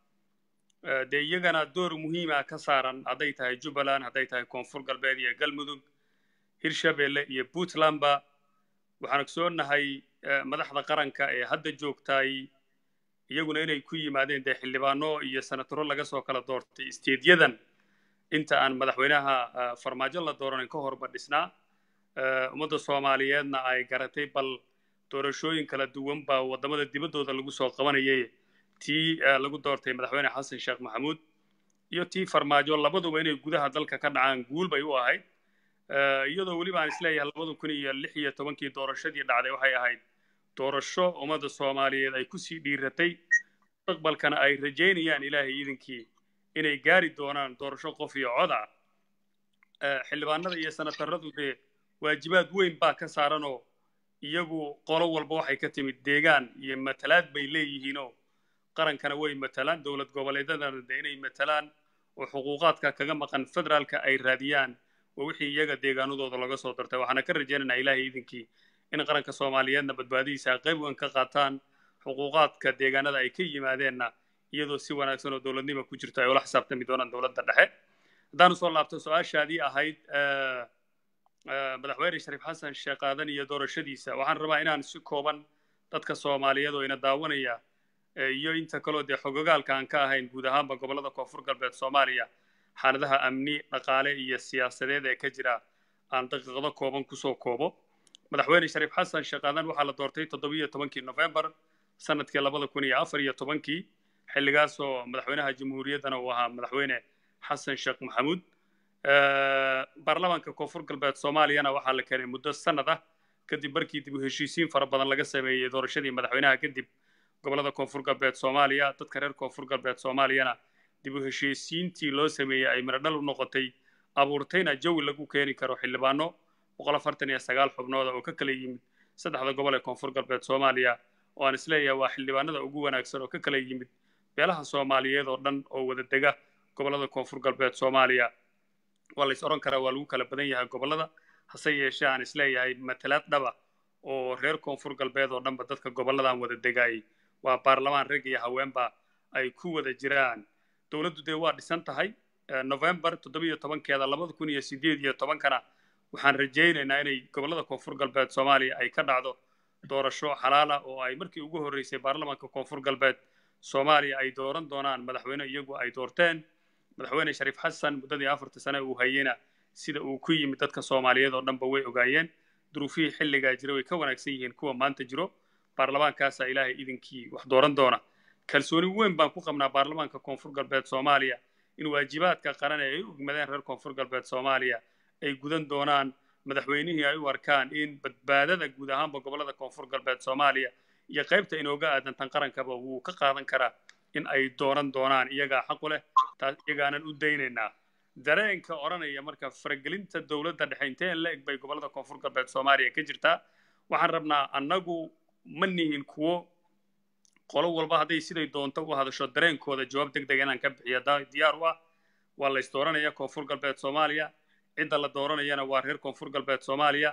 dee iyagana door muhiima ka saaran hadday tahay jubbaland hadday tahay koonfur galbeed iyo galmudug hirshabelle iyo puntlandba waxaan ogsoonahay madaxda qaranka ee hadda joogtay iyaguna inay ku yimaadeen dee xildhibaano iyo senataro laga soo kala doortay isteedyadan inta aan madaxweynaha farmaajo la dooranin ka horba dhisnaa ummadda soomaaliyeedna ay garatay bal doorashooyin kala duwan baa waddamada dibaddooda lagu soo qabanayay tii lagu doortay madaxweyne xasan sheekh maxamuud iyo tii farmaajo labaduba inay gudaha dalka ka dhacaan guul bay u ahayd iyadoo weliba aan isleeyahay labada kun iyo lix iyo tobankii doorashadii dhacday waxay ahayd doorasho ummadda soomaaliyeed ay kusii dhiiratay mustaqbalkana ay rajaynayaan ilaahay iidinkii inay gaari doonaan doorasho qof iyo cod ah xildhibaanada iyo senataradu dee waajibaad weyn baa ka saaranoo iyagu qolo walba waxay ka timid deegaan iyo matalaad bay leeyihiinoo qarankana way matalaan dowlad goboleedyadana de inay matalaan oo xuquuqaadka kaga maqan federaalka ay raadiyaan oo wixii iyaga deegaanadooda laga soo dartay waxaana ka rajaynaynaa ilaahay iidinkii in qaranka soomaaliyeedna badbaadihiisa qayb weyn ka qaataan xuquuqaadka deegaanada ay ka yimaadeenna iyadoo si wanaagsan oo dowladnima ku jirto ay ula xisaabtami doonaan dowladda dhexe haddaan usoo laabto su-aashaadii ahayd madaxweyne shariif xasan sheekh aadan iyo doorashadiisa waxaan rabaa inaan si kooban dadka soomaaliyeed oo ina daawanaya iyo inta kaloo dee xogogaalka aan ka ahayn guud ahaanba gobollada koonfur galbeed soomaaliya xaaladaha amni dhaqaale iyo siyaasadeed ee ka jira aan daqiiqado kooban kusoo koobo madaxweyne shariif xasan sheekh aadan waxaa la doortay toddobiyo tobankii nofembar sanadkii labada kun iyo afar iyo tobankii xilligaasoo madaxweynaha jamhuuriyaddana uu ahaa madaxweyne xasan sheekh maxamuud baarlamaanka koonfur galbeed soomaaliyana waxaa la keenay muddo sanad ah kadib markii dib u heshiisiin fara badan laga sameeyey doorashadii madaxweynaha kadib gobollada koonfur galbeed soomaaliya dadka reer koonfur galbeed soomaaliyana dib u heshiisiintii loo sameeyey ay miradhal u noqotay abuurtayna jawi lagu keeni karo xildhibaano boqol afartan iyo sagaal xubnooda oo ka kala yimid saddexda gobol ee koonfur galbeed soomaaliya oo aan isleeyahay waa xildhibaanada ugu wanaagsan oo ka kala yimid beelaha soomaaliyeed oo dhan oo wada dega gobollada koonfur galbeed soomaaliya waa la is odhan karaa waa lagu kala badan yahay gobollada hase yeeshee aan isleeyahay matalaad dhaba oo reer koonfur galbeed oo dhanba dadka gobolladan wada degaayay waa baarlamaan rag iyo haweenba ay ku wada jiraan dowladdu dee waa dhisan tahay november toddobiyo tobankeeda labada kun iyo sideed iyo tobankana waxaan rajaynaynaa inay gobollada koonfur galbeed soomaaliya ay ka dhacdo doorasho xalaala oo ay markii ugu horreysay baarlamaanka koonfur galbeed soomaaliya ay dooran doonaan madaxweyne iyagu ay doorteen madaxweyne shariif xasan muddadii afarta sane uu hayeyna sida uu ku yimid dadka soomaaliyeed oo dhanba way ogaayeen duruufihii xilligaa jira way ka wanaagsan yihiin kuwa maanta jiro baarlamaankaasaa ilaahay idinkii wax dooran doona kalsooni weyn baan ku qabnaa baarlamaanka koonfur galbeed soomaaliya in waajibaadka qaran ee ay u ogmadeen reer koonfur galbeed soomaaliya ay gudan doonaan madaxweynihii ay u arkaan in badbaadada guud ahaanba gobollada koonfur galbeed soomaaliya iyo qaybta inooga aadantan qarankaba wuu ka qaadan karaa in ay dooran doonaan iyagaa xaqu leh taas iyagaanan u daynaynaa dareenka odhanaya marka faragelinta dowladda dhexe inteen la eg bay gobollada koonfur galbeed soomaaliya ka jirtaa waxaan rabnaa annagu ma nihin kuwo qolo walba hadday siday doonto u hadasho dareenkooda jawaab deg deg inaan ka bixiyo diyaar u ah waa la ysdooranaya koonfur galbeed soomaaliya cidda la dooranayana waa reer koonfur galbeed soomaaliya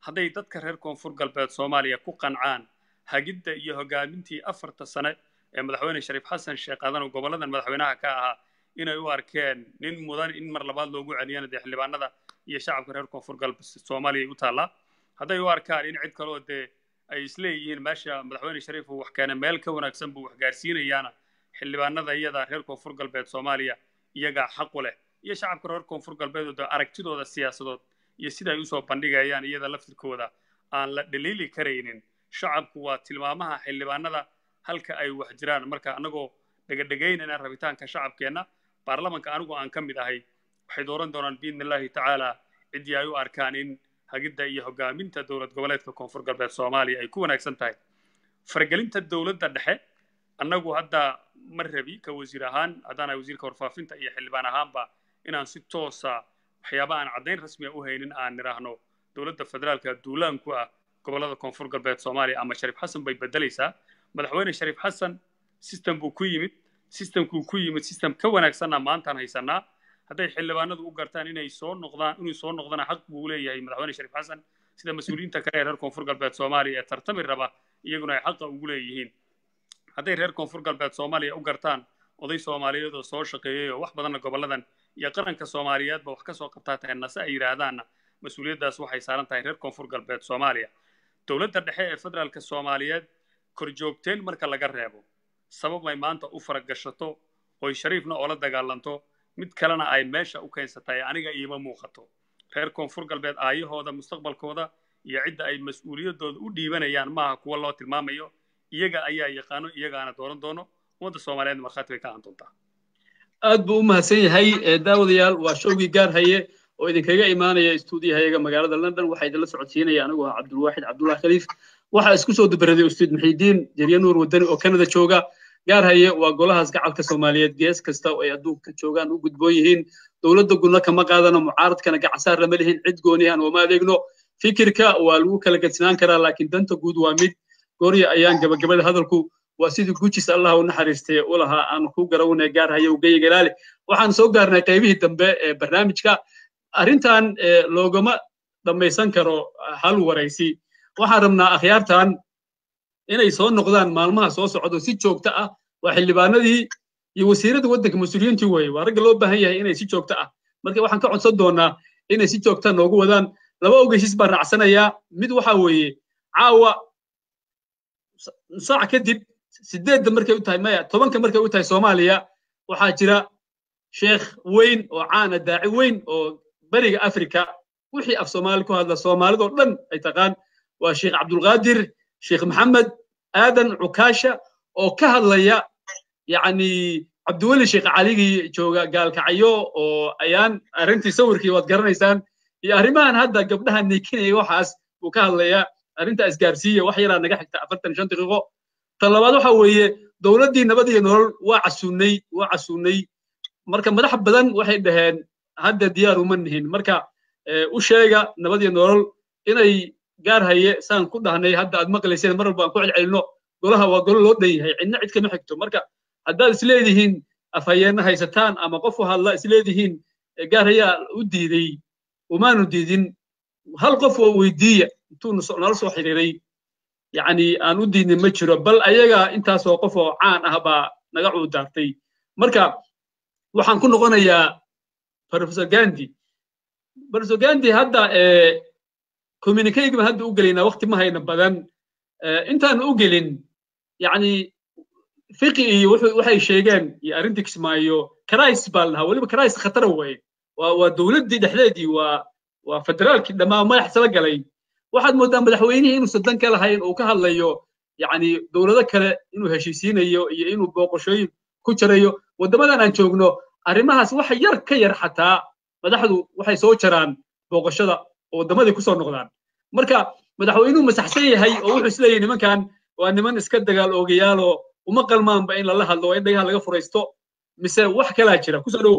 hadday dadka reer koonfur galbeed soomaaliya ku qancaan hagidda iyo hogaamintii afarta sane ee madaxweyne shariif xasan sheekh aadan oo goboladan madaxweynaha ka ahaa inay u arkeen nin mudan in mar labaad loogu celiyana dee xildhibaanada iyo shacabka reer koonfur galbeed soomaaliya u taallaa hadday u arkaan in cid kaloo dee ay isleeyihiin meesha madaxweyne shariif uu wax keenay meel ka wanaagsan buu wax gaarsiinayaana xildhibaanada iyada reer koonfur galbeed soomaaliya iyagaa xaqu leh iyo shacabka reer koonfur galbeed oo aragtidooda siyaasadood iyo sida ay usoo bandhigayaan iyada laftirkooda aan la dhaliili karaynin shacabku waa tilmaamaha xildhibaanada halka ay wax jiraan marka annagoo dhegadhegaynayna rabitaanka shacabkeenna baarlamanka anigu aan ka mid ahay waxay dooran doonaan biidni illaahi tacaala ciddii ay u arkaan in hagidda iyo hogaaminta dowlad goboleedka koonfur galbeed soomaaliya ay ku wanaagsan tahay faragelinta dowladda dhexe annagu hadda ma rabi ka wasiir ahaan haddaanahay wasiirka warfaafinta iyo xildhibaan ahaanba inaan si toosa waxyaaba aan caddayn rasmiya u haynin aan nidhaahno dowladda federaalka duulaanku ah gobollada koonfur galbeed soomaaliya ama shariif xasan bay beddelaysaa madaxweyne shariif xasan system buu ku yimid systemkuu ku yimid system ka wanaagsanna maantaan haysanaa hadday xildhibaanadu u gartaan inay soo noqdaan inuu soo noqdana xaq buu leeyahay madaxweyne shariif xasan sida mas-uuliyiinta kale ee reer koonfur galbeed soomaaliya ee tartami raba iyaguna ay xaqa ugu leeyihiin hadday reer koonfur galbeed soomaaliya u gartaan oday soomaaliyeed oo soo shaqeeyey oo wax badanna gobolladan iyo qaranka soomaaliyeedba wax ka soo qabtaa tahay nase ay yidhaahdaanna mas-uuliyaddaas waxay saaran tahay reer koonfur galbeed soomaaliya dowladda dhexe ee federaalka soomaaliyeed korjoogteen marka laga reebo sabab ay maanta u faragashato oy shariifna oola dagaalanto mid kalena ay meesha u keensatay aniga iima muuqato reer koonfur galbeed aayahooda mustaqbalkooda iyo cidda ay mas-uuliyaddooda u dhiibanayaan maaha kuwa loo tilmaamayo iyaga ayaa yaqaano iyagaana dooran doono ummadda soomaaliyeed markhaati bay ka ahan doontaa aad buu u mahadsan yahay daawadayaal waa showgii gaar haye oo idinkaga imaanaya stuudiyahayaga magaalada london waxaa idinla socodsiinaya anigu ah cabdulwaaxid cabdullahi khaliif waxaa isku soo dabaraday ustaad muxiidiin jerya nuur wadani oo kanada jooga gaar haye waa golahaas gacalka soomaaliyeed gees kasta oo ay adduunka joogaan u gudboon yihiin dowladda gudna kama qaadano mucaaradkana gacansaar lama lihin cid goonihan ooma adeegno fikirka waa lagu kala gedsinaan karaa laakiin danta guud waa mid goorya ayaan gabagabada hadalku waa sidii gujis allah u naxariistay u lahaa aan ku garawne gaar haye ugaya galaale waxaan soo gaarnay qaybihii dambe ee barnaamijka arrintan loogama dhammaysan karo hal waraysi waxaan rabnaa akhyaartan inay soo noqdaan maalmaha soo socdo si joogto ah waa xildhibaanadii iyo wasiirada waddanka mas-uuliyiintii weeye waa ragga loo baahan yahay inay si joogto ah marka waxaan ka codsan doonaa inay si joogta noogu wadaan laba ogeysiis baan raacsanayaa mid waxa weeye caawa saac kadib sideedda markay u tahay maya tobanka markay u tahay soomaaliya waxaa jira sheekh weyn oo caana daaci weyn oo beriga afrika wixii af soomaali ku hadla soomaalidoo dhan ay taqaan waa sheekh cabdulqaadir sheekh maxamed aadan cukaasha oo ka hadlaya yacni cabdiweli sheekh caligii jooga gaalkacyo oo ayaan arrintii sawirkii waad garanaysaan iyo arrimahan hadda gabdhaha niikinaya waxaas buu ka hadlayaa arrinta isgaarsiiya wax yaraa naga xigta afartan shan daqiiqo tan labaad waxa weeye dowladdii nabad iyo nolol waa casuunay waa casuunay marka madax badan waxay dhaheen hadda diyaar uma nihin marka u sheega nabad iyo nolol inay gaar haye saan ku dhahnay hadda aad maqlayseen mar walba aan ku celcelino golaha waa golo loo dhan yahay cidna cid kama xigto marka haddaad isleedihiin afhayeenna haysataan ama qof u hadla isleedihiin gaar hayaa u diiday umaanu diidin hal qof oo weydiiya intuu nala soo xiriiray yacni aan u diidnin ma jiro bal ayaga intaasoo qof oo caan ah baa naga cuudaartay marka waxaan ku noqonayaa professor gandi professor gandi hadda communicayga baan hadda u gelaynaa waqti ma hayna badan intaan u gelin yacni fiqi iyo waxay sheegeen iyo arrintii kismaayo karais baa la dhahaa weliba karais khatara weeye waa waa dowladdii dhexdeedii waa waa federaalkii dhammaan madax sala galay waxaad mooddaa madaxweynihii inuusan dan ka lahayn uu ka hadlayo yacni dowlado kale inuu heshiisiinayo iyo inuu booqashooyin ku jarayo waddamadan aan joogno arrimahaas wax yar ka yar xataa madaxdu waxay soo jaraan booqashada oo waddamadii kusoo noqdaan marka madaxweynuhu masaxsan yahay oo wuxuu isleeyahay nimankan waa niman iska dagaal oogayaaloo uma qalmaanba in lala hadlo waa in dhagaha laga furaysto mise wax kalaa jira kusoo dhowow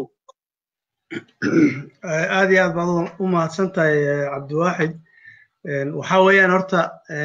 aad iyo aad baad u mahadsan tahay cabdiwaaxid waxaa weeyaan horta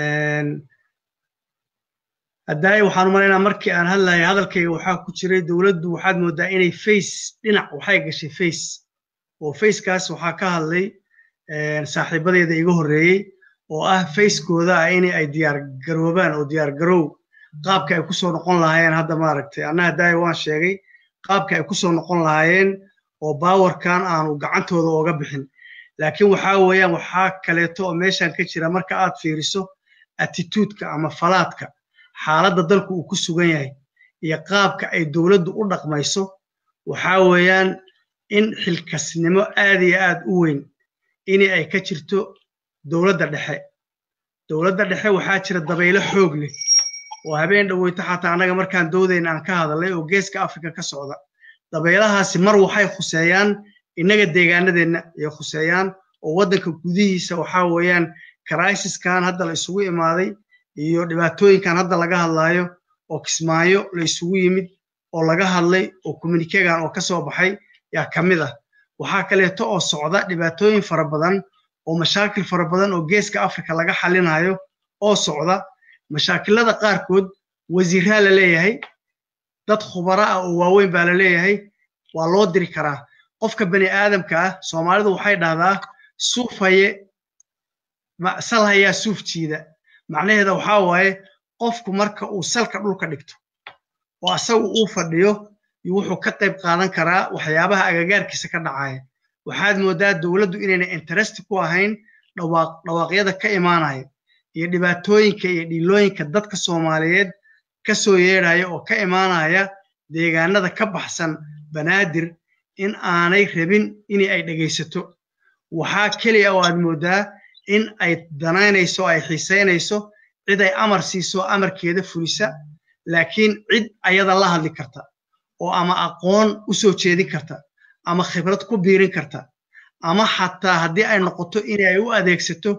haddaay waxaan u malaynaa markii aan hadlayay hadalkayga waxaa ku jiray dowladdu waxaad mooddaa inay face dhinac waxay gashay face oo facekaas waxaa ka hadlay saaxiibadeeda iga horreeyey oo ah fayskooda ah in ay diyaar garoobaan oo diyaar garow qaabka ay kusoo noqon lahaayeen hadda maaragtay annaha daaya waan sheegay qaabka ay kusoo noqon lahaayeen oo baawarkan aanu gacantooda ooga bixin laakiin waxaa weeyaan waxaa kaleeto oo meeshan ka jira marka aad fiiriso attituudka ama falaadka xaaladda dalku uu ku sugan yahay iyo qaabka ay dowladdu u dhaqmayso waxaa weeyaan in xilkasnimo aad iyo aad u weyn in ay ka jirto dowladda dhexe dowladda dhexe waxaa jira dabaylo xoog leh oo habeen dhoweyto xataa annaga markaan doodayna aan ka hadalnay oo geeska afrika ka socda dabaylahaasi mar waxay khuseeyaan innaga deegaanadeenna ayay khuseeyaan oo waddanka gudihiisa waxaa weeyaan karaisiskan hadda la isugu imaaday iyo dhibaatooyinkan hadda laga hadlaayo oo kismaayo la isugu yimid oo laga hadlay oo communikegan oo ka soo baxay yaa ka mid ah waxaa kaleeto oo socda dhibaatooyin fara badan oo mashaakil fara badan oo geeska afrika laga xalinayo oo socda mashaakilada qaarkood wasiiraa la leeyahay dad khubara ah oo waaweyn baa la leeyahay waa loo diri karaa qofka bani aadamka ah soomaalidu waxay dhahdaa suuf haye sal hayaa suuf jiida macnaheeda waxaa waaye qofku marka uu salka dhulka dhigto oo asagu uu fadhiyo wuxuu ka qayb qaadan karaa waxyaabaha agagaarkiisa ka dhacaya waxaad mooddaa dowladdu inayna interest ku ahayn dhawaaqyada ka imaanaya iyo dhibaatooyinka iyo dhiilooyinka dadka soomaaliyeed ka soo yeedhaya oo ka imaanaya deegaanada ka baxsan banaadir in aanay rabin in ay dhegaysato waxaa keliya oo aad mooddaa in ay danaynayso ay xiisaynayso cid ay amar siiso amarkeeda fulisa laakiin cid ayada la hadli karta oo ama aqoon u soo jeedin karta ama khibrad ku biirin karta ama xataa haddii ay noqoto in ay u adeegsato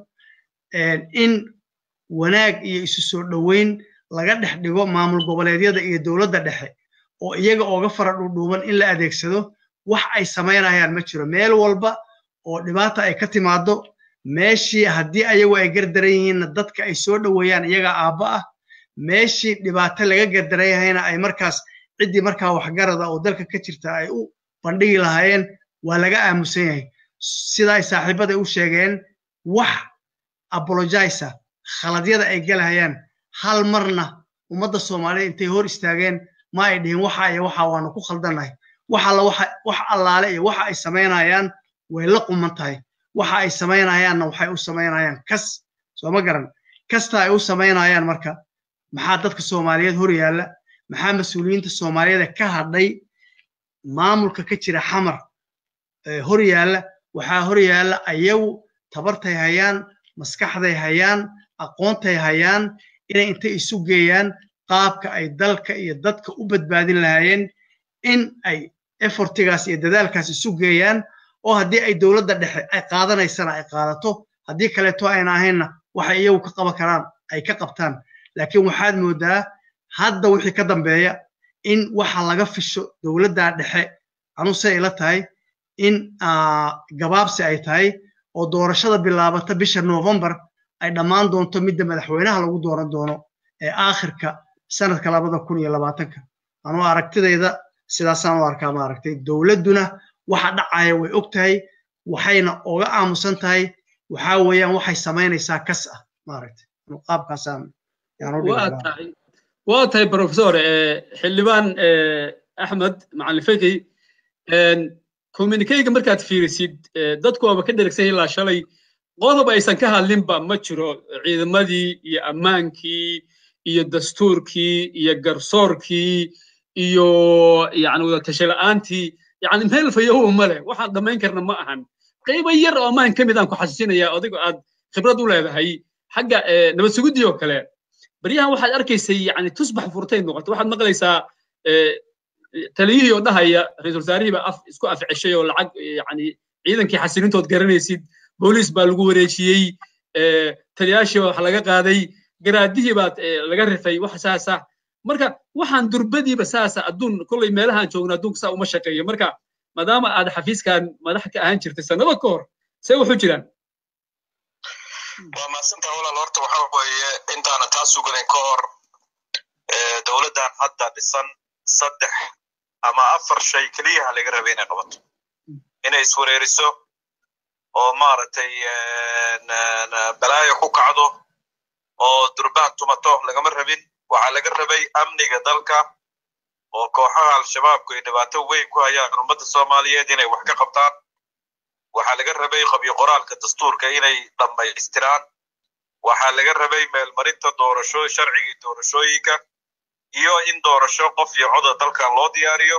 in wanaag iyo isu soo dhoweyn laga dhex dhigo maamul goboleedyada iyo dowladda dhexe oo iyaga ooga fara dhuudhuuban in la adeegsado wax ay samaynayaan ma jiro meel walba oo dhibaata ay ka timaado meeshii haddii ayagu ay gardaran yihiinna dadka ay soo dhoweeyaan iyagaa aabba ah meeshii dhibaato laga gardaran yahayna ay markaas ciddii markaa waxgarada oo dalka ka jirta ay u bandhigi lahaayeen waa laga aamusan yahay sida ay saaxiibada u sheegeen wax abologisa khaladyada ay galahayaan hal marna ummadda soomaaliyed intay hor istaageen ma ay dhihin waxa iyo waxa waanu ku khaldannahay wax alla wax allaale iyo waxa ay samaynayaan way la quman tahay waxa ay samaynayaanna waxay u samaynayaan kas soo ma garan kasta ay u samaynayaan marka maxaa dadka soomaaliyeed hor yaalla maxaa mas-uuliyiinta soomaaliyeed ka hadhay maamulka ka jira xamar hor yaalla waxaa hor yaalla ayagu tabartay hayaan maskaxday hayaan aqoontay hayaan inay intay isu geeyaan qaabka ay dalka iyo dadka u badbaadin lahaayeen in ay efortigaas iyo dadaalkaas isu geeyaan oo haddii ay dowladda dhexe ay qaadanaysana ay qaadato haddii kaleeto ayna ahaynna waxay iyagu ka qaban karaan ay ka qabtaan laakiin waxaad mooddaa hadda wixii ka dambeeya in waxa laga fisho dowladda dhexe anuse ila tahay in gabaabsi ay tahay oo doorashada bilaabata bisha novembar ay dhammaan doonto midda madaxweynaha lagu dooran doono ee aakhirka sanadka labada kun iyo labaatanka anuu aragtidayda sidaasaan u arkaa maaragtay dowladduna waxa dhacaya way og tahay waxayna oga aamusan tahay waxaa weeyaan waxay samaynaysaa kas ah maaragtay qaabkaasaan waa tahay professor xildhibaan axmed macalin feki communikeyga markaad fiirisid dadku waaba ka dheragsan ilaa shalay qodob aysan ka hadlinba ma jiro ciidamadii iyo ammaankii iyo dastuurkii iyo garsoorkii iyo yani wadatashe la'aantii yani meel fayow male waxaan dhammayn karna ma ahan qaybo yar oo ammaan ka mid aan ku xasuusinaya adigo aad khibrad u leedahay xagga nabad sugudii oo kale baryahan waxaad arkaysay yani tusbax furtay noqoto waxaad maqlaysaa taliyihii oo dhahaya ra-iisul wasaarihii baa af isku afceshay oo lacag yani ciidankii xasilintood garanaysid booliis baa lagu wareejiyey taliyaashii baa wax laga qaaday garaadihii baad laga rifay wax saasa marka waxaan durbadiiba saasa adduun kolley meelahaan joogna adduunka saa uma shaqeeyo marka maadaama aad xafiiskan madax ka ahaan jirtay sannado ka hor see wuxuu jiraan waa mahadsantaa walaal horta waxa weeye intaana taa suganin ka hor dowladdan hadda dhisan saddex ama afar shay keliyaha laga rabay inay qabato inay iswareeriso oo maaragtay balaayo ku kacdo oo durbaan tumato lagama rabin waxaa laga rabay amniga dalka oo kooxaha al-shabaabku ay dhibaato weyn ku hayaan ummadda soomaaliyeed inay wax ka qabtaan waxaa laga rabay qabyo qoraalka dastuurka inay dhammaystiraan waxaa laga rabay meelmarinta doorasho sharcigii doorashooyinka iyo in doorasho qof iyo coda dalkan loo diyaariyo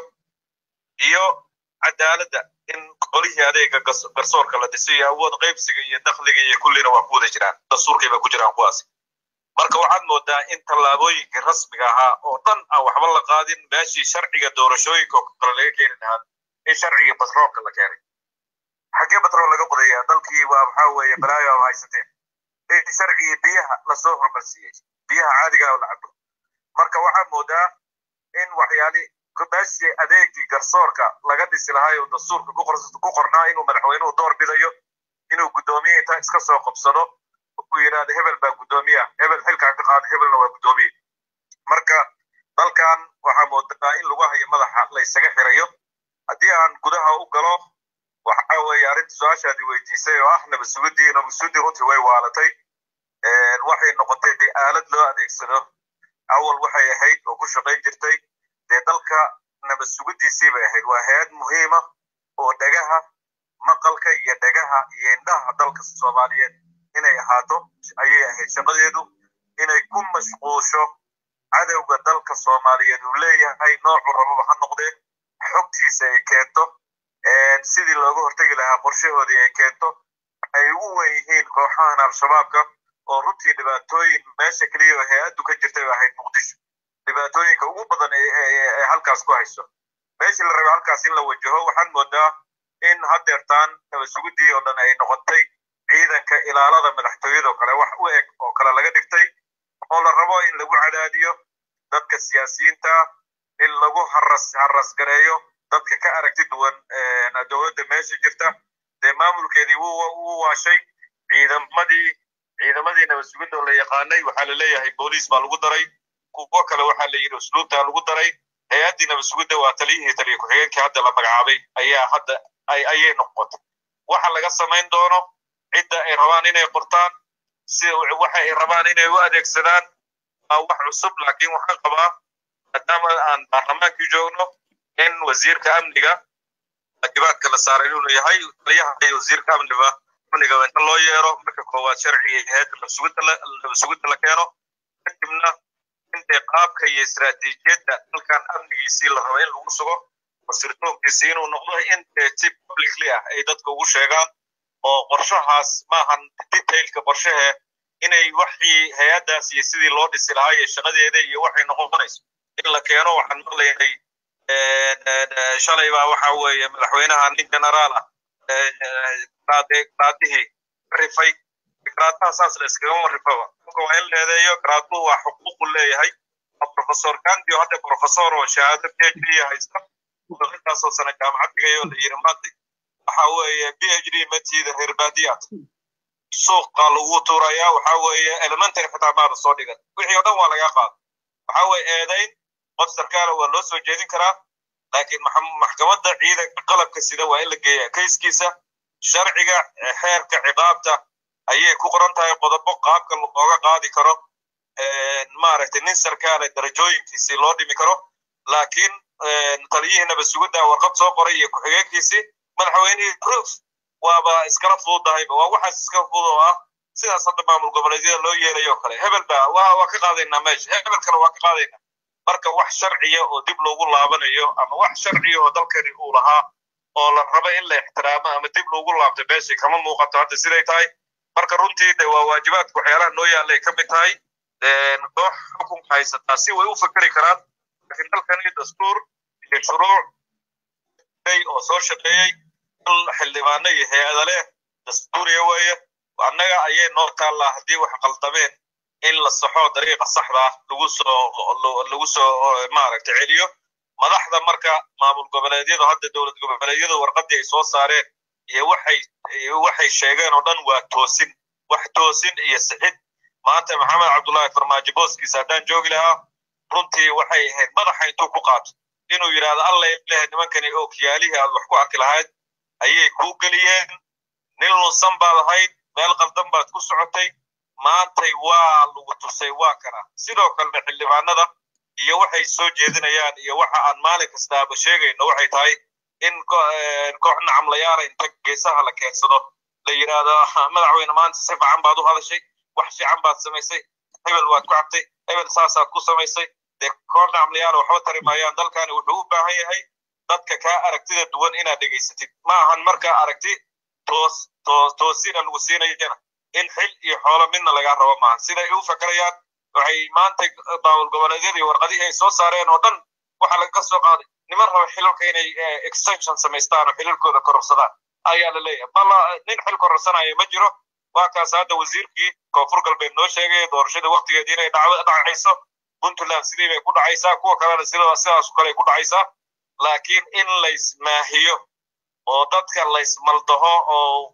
iyo cadaaladda in qolihii adeega garsoorka la dhisay iyo awood qaybsiga iyo dakhliga iyo kullina waa ku wada jiraan dastuurkay ba ku jiraan kuwaasi marka waxaad moodaa in tallaabooyinkii rasmiga ahaa oo dhan aan waxba la qaadin meeshii sharciga doorashooyinka oo kale laga keeni lahaa in sharcigii batroolka la keenay xaggee batrool laga qodaya dalkii waa maxaa weeye balaayo ama haysateen in sharcigii biyaha lasoo hormarsiiyey biyaha caadiga oo la cabo marka waxaad moodaa in waxyaali meeshii adeegii garsoorka laga dhisi lahaa oo dastuurka ku qornaa inuu madaxweynuhu door bidayo inuu guddoomiye inta iska soo qabsado uu yidhaahdo hebel baa guddoomiya hebel xilkaan ka qaada hebelna waa guddoomiye marka dalkan waxaa moodaa in lagu hayo madaxa la ysaga xirayo haddii aan gudaha u galo waxa weeye arrinta su-aashaadii weydiisay oo ah nabasugudii nabasugudii runtii way waalatay waxay noqotay aalad loo adeegsado awal waxay ahayd oo ku shaqayn jirtay dee dalka nabadsugudiisii bay ahayd waa hay-ad muhiima oo dhagaha maqalka iyo dhagaha iyo indhaha dalka soomaaliyeed inay ahaato ayay ahayd shaqadeedu inay ku mashquusho cadowga dalka soomaaliyeed uu leeyahay noocu rababa ha noqdee xogtiisa ay keento sidii looga hortegi lahaa qorshahoodii ay keento ay ugu wen yihiin kooxahan al-shabaabka oo runtii dhibaatooyin meesha keliya oo hay-addu ka jirtay ba ahayd muqdisho dhibaatooyinka ugu badan ee halkaas ku hayso meeshii la rabay halkaas in la wajaho waxaan moodaa in haddeertaan nabasugudii oo dhan ay noqotay ciidanka ilaalada madaxtooyadoo kale wax u eg oo kale laga dhigtay oo la rabo in lagu cadaadiyo dadka siyaasiyiinta in lagu haras harasgareeyo dadka ka aragti duwan dowladda meesha jirta dee maamulkeedii wuu waashay ciidamadii ciidamadii nabasugidda oo la yaqaanay waxaa la leeyahay booliis baa lagu daray kuwo kale waxaa la yidhi usluubtaa lagu daray hay-addii nabasugidda waa taliyihii taliya ku-xigeenkii hadda la magacaabay ayaa hadda ayay noqotay waxa laga samayn doono cidda ay rabaan inay qortaan si waxa ay rabaan inay u adeegsadaan waa wax cusub laakiin waxaan qabaa maadaama aan baarlamaankii joogno in wasiirka amniga waajibaadka la saaray inuu yahay taliyaha iyo wasiirka amniga amniga inta loo yeero marka koowaad sharciga hay-adda nabasugidda la keeno kadibna intay qaabka iyo istaraatiijiyadda dalkan amnigiisii la rabo in lagu sugo sirtoonkiisii inuu noqdo intay si publicly ah ay dadka ugu sheegaan oo qorshahaas maahan detailka qorshahe inay waxii hay-addaas iyo sidii loo dhisi lahaa iyo shaqadeeda iyo waxay noqonayso in la keeno waxaan maqlaynay shalay baa waxa weeye madaxweynaha nin generaal ah garaadihii rifay garaadaha saas la iskagama rifaba marka waa in leedeeyo garaaduhu waa xuquuqu leeyahay professor gandi oo hadda professor oo shahaado p h d haysta intaasoo sana jaamacad dhigayo la yiri maanta waxa weeye p h d matiida reer baadiyaad suuqa lagu tuurayaa waxa weeye elementary xitaa maada soo dhigan wixii oo dhan waa laga qaada waxa weeye eedayn qof sarkaala waa loo soo jeedin karaa laakiin maxkamadda ciidanka qalabka sida waa in la geeyaa kayskiisa sharciga xeerka ciqaabta ayay ku qoran tahay qodobo qaabka looga qaadi karo maaragtay nin sarkaala darajooyinkiisii loo dhimi karo laakiin taliyihii nabasugidda warqad soo qoray iyo ku-xigeenkiisii madaxweynihii proof waaba iskala fududahayba waa waxaas iska fudud oo ah sidaas hadda maamul goboleedyada loo yeelayo kale hebel ba waa waa ka qaadaynaa meesha hebel kale waa ka qaadaynaa marka wax sharciya oo dib loogu laabanayo ama wax sharciya oo dalkani uu lahaa oo la rabo in la ixtiraamo ama dib loogu laabto meeshii kama muuqato hadda siday tahay marka runtii de waa waajibaadka waxyaalaha noo yaallay ka mid tahay koox xukunka haysataa si way u fikri karaan laakiin dalkani dastuur iyo shuruuc oo soo shaqeeyey xildhibaano iyo hay-ada leh dastuuriya weeye annaga ayay noo taallaa haddii wax qaldameen in la saxo dariiqa saxda ah lagu soo lagu soo maaragtay celiyo madaxda marka maamul goboleedyadu hadda dowlad goboleedyadu warqaddii ay soo saareen iyo waxay waxay sheegeen oo dhan waa toosin wax toosin iyo sixid maanta maxamed cabdullaahi farmaajo booskiisa haddaan joogi lahaa runtii waxay ahayd madaxa intuu ku qaato inuu yidhaahdo alla lehe nimankani oo kiyaalihii aad wax ku arki lahayd ayay kuu geliyeen nin lunsan baad ahayd meel qaldan baad ku socotay maantay waa lagu tusay waa kana sidoo kalena xildhibaanada iyo waxay soo jeedinayaan iyo waxa aan maalin kastaaba sheegayno waxay tahay in koox nacamlayaala inta geesaha la keensado la yidhaahdo madaxweyne maanta si fiican baad u hadashay wax fiican baad samaysay hebel waad ku cabtay hebel saasaad ku samaysay dee koox nacamlayaala waxba tari maayaan dalkani wuxuu u baahan yahay dadka kaa aragtida duwan inaad dhegaysatid ma ahan markaa aragti toos toosina lagu siinayana in xil iyo xoolo midna lagaa rabo maaha siday u fakarayaan waxay maanta baawul goboleedyadii warqadihii ay soo saareen oo dhan waxa laga soo qaaday niman raba xilalka inay extension samaystaan oo xilalkooda kororsadaan ayaa la leeyahay balla nin xil kororsanaya ma jiro waa kaas hadda wasiirkii koonfur galbeed noo sheegay doorashada waktigeedii inay dhacayso puntland sidii bay ku dhacaysaa kuwa kalena sidaas kale ku dhacaysaa laakiin in laysmaahiyo oo dadka laysmaldaho oo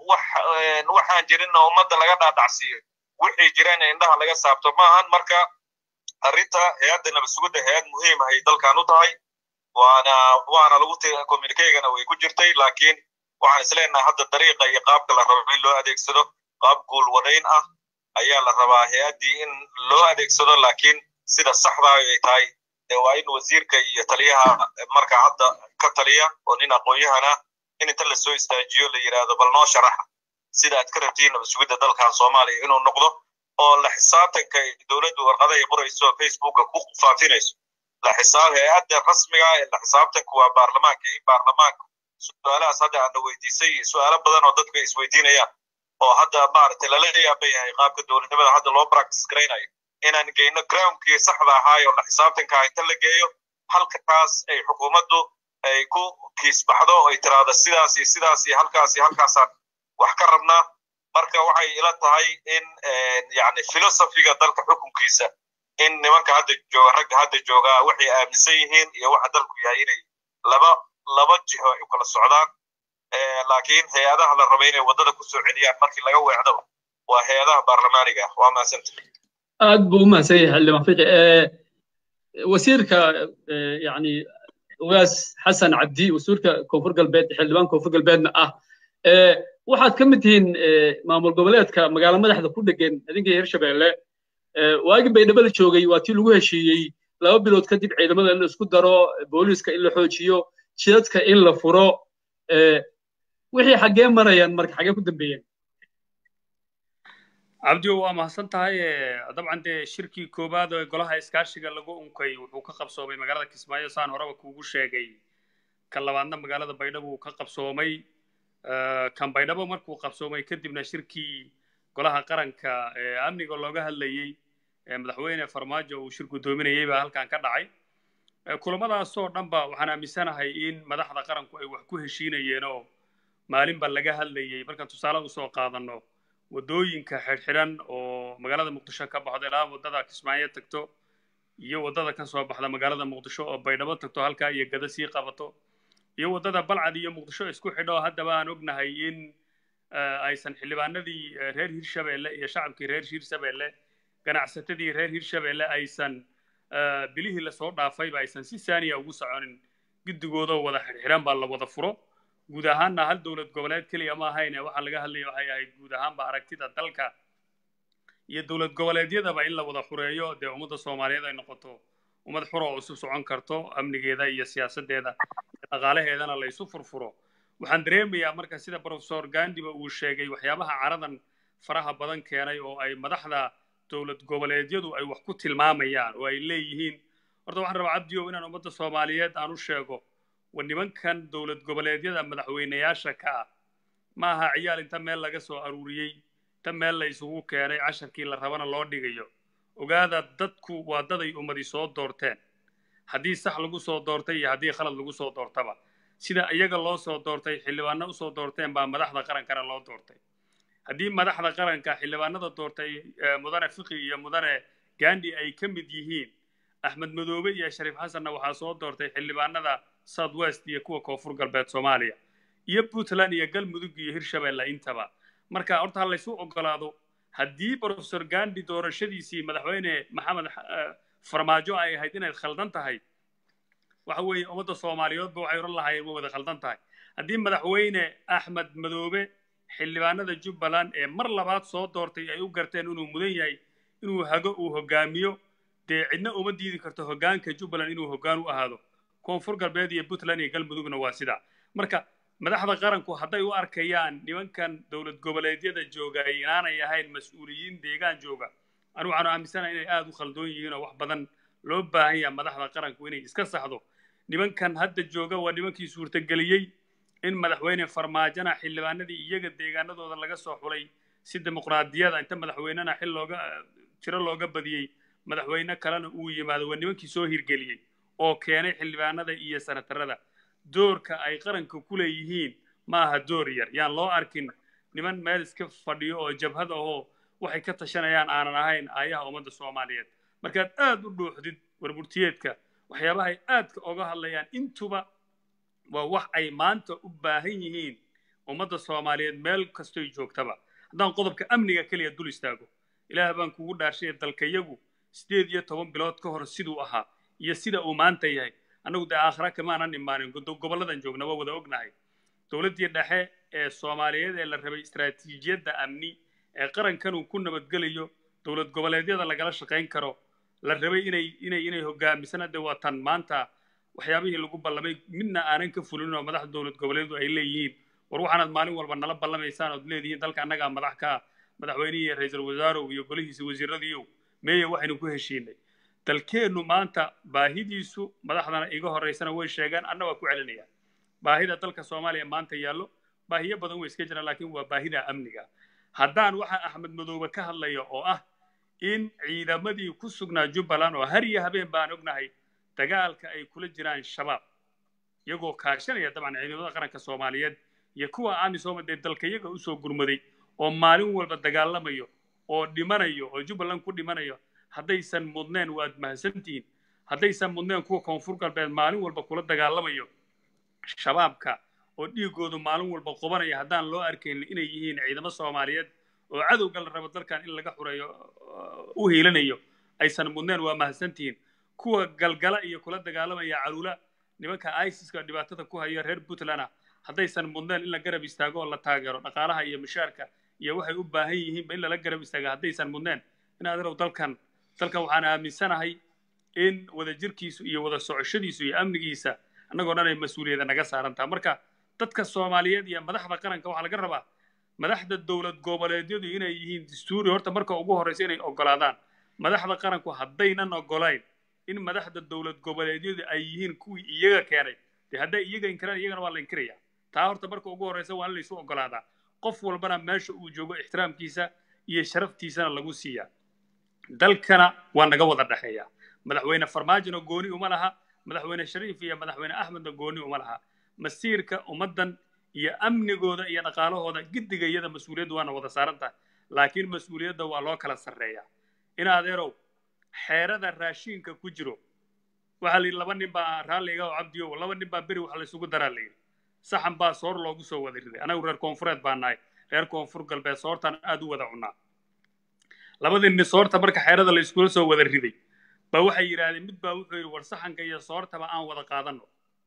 waxaan jirin oo ummadda laga dhaadhacsiiyo wixii jirana indhaha laga saabto maahan marka arrinta hay-adda nabadsugidda hay-ad muhiim ahay dalkan u tahay waana waana lagu communicagana way ku jirtay laakiin waxaan isleenahay hadda dariiqa iyo qaabka la rabo in loo adeegsado qaab guulwadayn ah ayaa la rabaa hay-addii in loo adeegsado laakiin sida saxda ay tahay dee waa in wasiirka iyo taliyaha marka hadda ka taliya oo nin aqoon-yahana in inta lasoo istaajiyo la yidhaahdo bal noo sharaxa sida aad ka rabtiin nabadsugidda dalkan soomaaliya inuu noqdo oo la xisaabtanka dowladdu warqada ay qorayso facebooka ku faafinayso la xisaab hay-adda rasmiga ee la xisaabtanku waa baarlamaanka in baarlamaanka su-aalahaas hadda aana weydiisay su-aalo badan oo dadku ay isweydiinayaan oo hadda maaragtay lala yaaban yahay qaabka dowladnimada hadda loo practice garaynayo inaan geyno groundkii saxda ahaayo la xisaabtanka inta la geeyo halkaas ay xukuumaddu ay ku kiisbaxdo ay tiraahdo sidaas iyo sidaas iyo halkaas iyo halkaasaan wax ka rabnaa marka waxay ila tahay in yani filosofiga dalka xukunkiisa in nimanka hadda jooga ragga hadda joogaa waxay aaminsan yihiin iyo waxa dalku yahay inay laba laba jiho ay u kala socdaan laakiin hay-adaha la raba inay waddada ku soo celiyaan markii laga weecdaba waa hay-adaha baarlamaaniga ah waa mahadsanta aad buu u mahadsan yahay xildhibaan fiqi wasiirka yani ugaas xasan cabdi wasiirka koonfur galbeed xildhibaan koonfur galbeedna ah waxaad ka mid tihiin maamul goboleedka magaalo madaxda ku dhegan adinka hirshabeelle waagii baydhabo la joogay waa tii lagu heshiiyey laba bilood kadib ciidamada in la isku daro booliiska in la xoojiyo jidadka in la furo wixii xaggee marayaan marka xaggee ku dambeeyeen cabdiyo waa mahadsan tahay dabcan dee shirkii koowaad ee golaha iskaashiga lagu unkay wuxuu ka qabsoomay magaalada kismaayo saan horeba kuugu sheegay kan labaadna magaalada baydhabo uu ka qabsoomay kan baydhabo markuu qabsoomay kadibna shirkii golaha qaranka ee amniga looga hadlayey madaxweyne farmaajo uu shir guddoominayey baa halkan ka dhacay kulamadaasoo dhanba waxaan aaminsanahay in madaxda qaranku ay wax ku heshiinayeen oo maalinba laga hadlayey markaan tusaale usoo qaadanno waddooyinka xidhxidhan oo magaalada muqdisho ka baxdo ilaa waddada kismaayo tagto iyo waddada ka soo baxda magaalada muqdisho oo baydhabo tagto halkaa iyo gada sii qabato iyo waddada balcad iyo muqdisho isku xidho haddaba aan ognahay in aysan xildhibaanadii reer hirshabeelle iyo shacabkii reer hirshabeelle ganacsatadii reer hirshabeelle aysan bilihii lasoo dhaafayba aysan si saaniya ugu soconin guddigoodoo wada xidhxidhan baa la wada furo guud ahaanna hal dowlad goboleed keliya ma ahayne waxaa laga hadlaya waxay ahayd guud ahaanba aragtida dalka iyo dowlad goboleedyadaba in la wada xureeyo dee ummadda soomaaliyeed ay noqoto ummad xura oo isu socon karto amnigeeda iyo siyaasaddeeda iyo dhaqaalaheedana la isu furfuro waxaan dareemayaa marka sida profesor gandiba uu sheegay waxyaabaha caradan faraha badan keenay oo ay madaxda dowlad goboleedyadu ay wax ku tilmaamayaan oo ay leeyihiin horta waxaan rabaa cabdiyow inaan ummadda soomaaliyeed aan u sheego wa nimankan dowlad goboleedyada madaxweynayaasha ka ah ma aha ciyaal inta meel laga soo aruuriyey ta meel la isugu keenay casharkii la rabana loo dhigayo ogaada dadku waa daday ummadi soo doorteen haddii sax lagu soo doortay iyo haddii khalad lagu soo doortaba sida iyaga loo soo doortay xildhibaano usoo doorteen baa madaxda qarankana loo doortay haddii madaxda qaranka xildhibaanada doortay mudane fiqi iyo mudane gandi ay ka mid yihiin axmed madoobe iyo shariif xasanna waxaa soo doortay xildhibaanada south west iyo kuwa koonfur galbeed soomaaliya iyo puntland iyo galmudug iyo hirshabeelle intaba marka horta ha laysu ogolaado haddii profesor gandi doorashadiisii madaxweyne maxamed farmaajo ay ahayd inayd khaldan tahay waxa weeye ummadda soomaaliyeedba waxay oran lahaayeen way wada khaldan tahay haddii madaxweyne axmed madoobe xildhibaanada jubbaland ee mar labaad soo doortay ay u garteen inuu mudan yahay inuu hago uu hogaamiyo dee cidna uma diidi karto hoggaanka jubbaland inuu hoggaan u ahaado koonfur galbeed iyo puntland iyo galmudugna waa sidaa marka madaxda qaranku hadday u arkayaan nimankan dowlad goboleedyada jooga inaanay ahayn mas-uuliyiin deegaan jooga anigu waxaanu aaminsanahay inay aada u khaldoon yihiin oo wax badan loo baahan yaha madaxda qaranku inay iska saxdo nimankan hadda jooga waa nimankii suurtageliyey in madaxweyne farmaajona xildhibaanadii iyaga deegaanadooda laga soo xulay si dimuqraadiyada inta madaxweynena xil looga tiro looga badiyey madaxweyne kalena uu yimaado waa nimankii soo hirgeliyey oo keenay xildhibaanada iyo sanatarada doorka ay qaranka ku leeyihiin ma aha door yar yaan loo arkin niman meel iska fadhiyo oo jabhad ahoo waxay ka tashanayaan aanan ahayn aayaha ummadda soomaaliyeed markaad aad u dhuuxdid warburtiyeedka waxyaabahay aadka oga hadlayaan intuba waa wax ay maanta u baahan yihiin ummadda soomaaliyeed meel kastoy joogtaba haddaan qodobka amniga keliya dul istaago ilaah baan kugu dhaarshay dalkayagu sideed iyo toban bilood ka hor siduu ahaa iyo sida uu maanta yahay annagu dee aakhira kamaanan imaanin gobolladan joogna waa wada ognahay dowladdii dhexe ee soomaaliyeed ee la rabay istaraatiijiyadda amni ee qarankan uu ku nabadgelayo dowlad goboleedyada lagala shaqayn karo la rabay inay inay inay hogaamisana dee waa tan maanta waxyaabihii lagu ballamay midna aanan ka fulin oo madaxda dowlad goboleedu ay leeyihiin war waxaanaad maalin walba nala ballamaysaan ood leedihiin dalka annagaa madax ka ah madaxweynihii ra-iisul wasaarow iyo golihiisa wasiiradiiyow meeye waxaynu ku heshiinay dalkeennu maanta baahidiisu madaxdana iga horraysana way sheegaan anna waa ku celinaya baahida dalka soomaaliya maanta yaallo baahiyo badan way iska jiraan laakiin waa baahida amniga haddaan waxa axmed madoobe ka hadlaya oo ah in ciidamadii ku sugnaa jubbaland oo har iyo habeen baan ognahay dagaalka ay kula jiraan shabaab iyagoo kaashanaya dabcan ciidamada qaranka soomaaliyeed iyo kuwa amisom dee dalka iyaga usoo gurmaday oo maalin walba dagaalamayo oo dhimanayo oo jubbaland ku dhimanayo haddaysan mudneen waad mahadsantihiin haddaysan mudneen kuwa koonfur galbeed maalin walba kula dagaalamayo shabaabka oo dhiigoodu maalin walba qubanaya haddaan loo arkayn inay yihiin ciidamo soomaaliyeed oo cadowga la rabo dalkan in laga xureeyo u hiilanayo aysan mudneen waa mahadsantihiin kuwa galgala iyo kula dagaalamaya caluula nimanka isiska dhibaatada ku haya reer puntland haddaysan mudneen in la garab istaago oo la taageero dhaqaalaha iyo mushaarka iyo waxay u baahan yihiinba in lala garab istaaga haddaysan mudneen in adeerow dalkan dalkan waxaan aaminsanahay in wadajirkiisu iyo wada socoshadiisu iyo amnigiisa annagoo dhan ay mas-uuliyada naga saaran taha marka dadka soomaaliyeed iyo madaxda qaranka waxaa laga rabaa madaxda dowlad goboleedyadu inay yihiin dastuuri horta marka ugu horraysa inay ogolaadaan madaxda qaranku haddaynan ogolayn in madaxda dowlad goboleedyadu ay yihiin kuwii iyaga keenay dee hadday iyaga inkiraan iyagana waa la inkiraya taa horta marka ugu horraysa waa in laysu ogolaadaa qof walbana meesha uu joogo ixtiraamkiisa iyo sharaftiisana lagu siiyaa dalkana waa naga wada dhexeeya madaxweyne farmaajona gooni uma laha madaxweyne shariif iyo madaxweyne axmedna gooni uma laha masiirka ummaddan iyo amnigooda iyo dhaqaalahooda giddiga iyada mas-uuliyaddu waana wada saaran tahay laakiin mas-uuliyadda waa loo kala sarreeyaa in adeerow xeerada raashiinka ku jiro waxaa la yidhi laba nin baa raalliga oo cabdiyo laba nin baa beri wax laysugu daraa la yidhi saxan baa soor loogu soo wada riday anagu reer koonfureed baa nahay reer koonfur galbeed soortaan aad u wada cunnaa labadii nin soorta marka xeerada la iskula soo wada riday baa waxay yidhaahdeen mid baa wuxuu yidhi war saxanka iyo soortaba aan wada qaadanno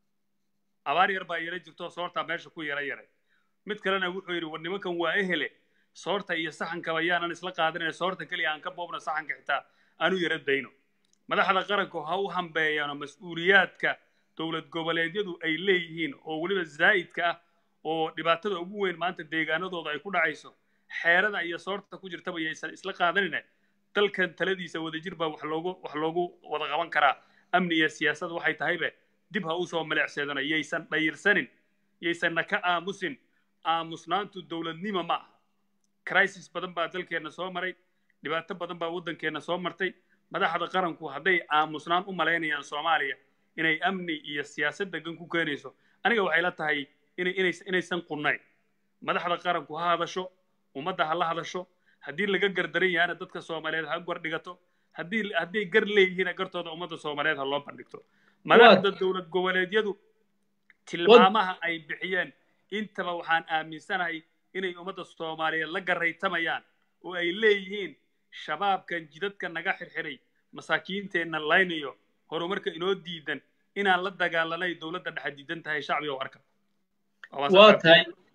abaar yar baa yara jirto soortaa meesha ku yara yaray mid kalena wuxuu yidhi war nimankan waa ehele soorta iyo saxankaba yaanan isla qaadanayn soorta keliya aan ka boobno saxanka xitaa aanu yara dayno madaxda qaranku ha u hambeeyaano mas-uuliyaadka dowlad goboleedyadu ay leeyihiin oo weliba zaa'idka ah oo dhibaatada ugu weyn maanta deegaanadooda ay ku dhacayso xeerada iyo soorta ku jirtaba yaysan isla qaadanina dalkan taladiisa wadajir baa wax loogu wax loogu wada qaban karaa amni iyo siyaasad waxay tahaybe dib ha usoo maleecseedano yaysan dhayirsanin yaysanna ka aamusin aamusnaantu dowladnimo ma aha crisis badan baa dalkeenna soo maray dhibaato badan baa waddankeenna soo martay madaxda qaranku hadday aamusnaan u malaynayaan soomaaliya inay amni iyo siyaasad degan ku keenayso aniga waxay la tahay inaysan qunnayn madaxda qaranku ha hadasho ummadda ha la hadasho haddii laga gardaran yahana dadka soomaaliyeed ha gordhigato haddii hadday gar leeyihiina gartooda ummadda soomaaliyeed ha loo bandhigto madaxda dowlad goboleedyadu tilmaamaha ay bixiyeen intaba waxaan aaminsanahay inay ummadda soomaaliyeed la garaytamayaan oo ay leeyihiin shabaabkan jidadka naga xirxiray masaakiinteenna laynayo horumarka inoo diidan inaan la dagaalanay dowladda dhexe diidan tahay shacbiga oo arka waa tahay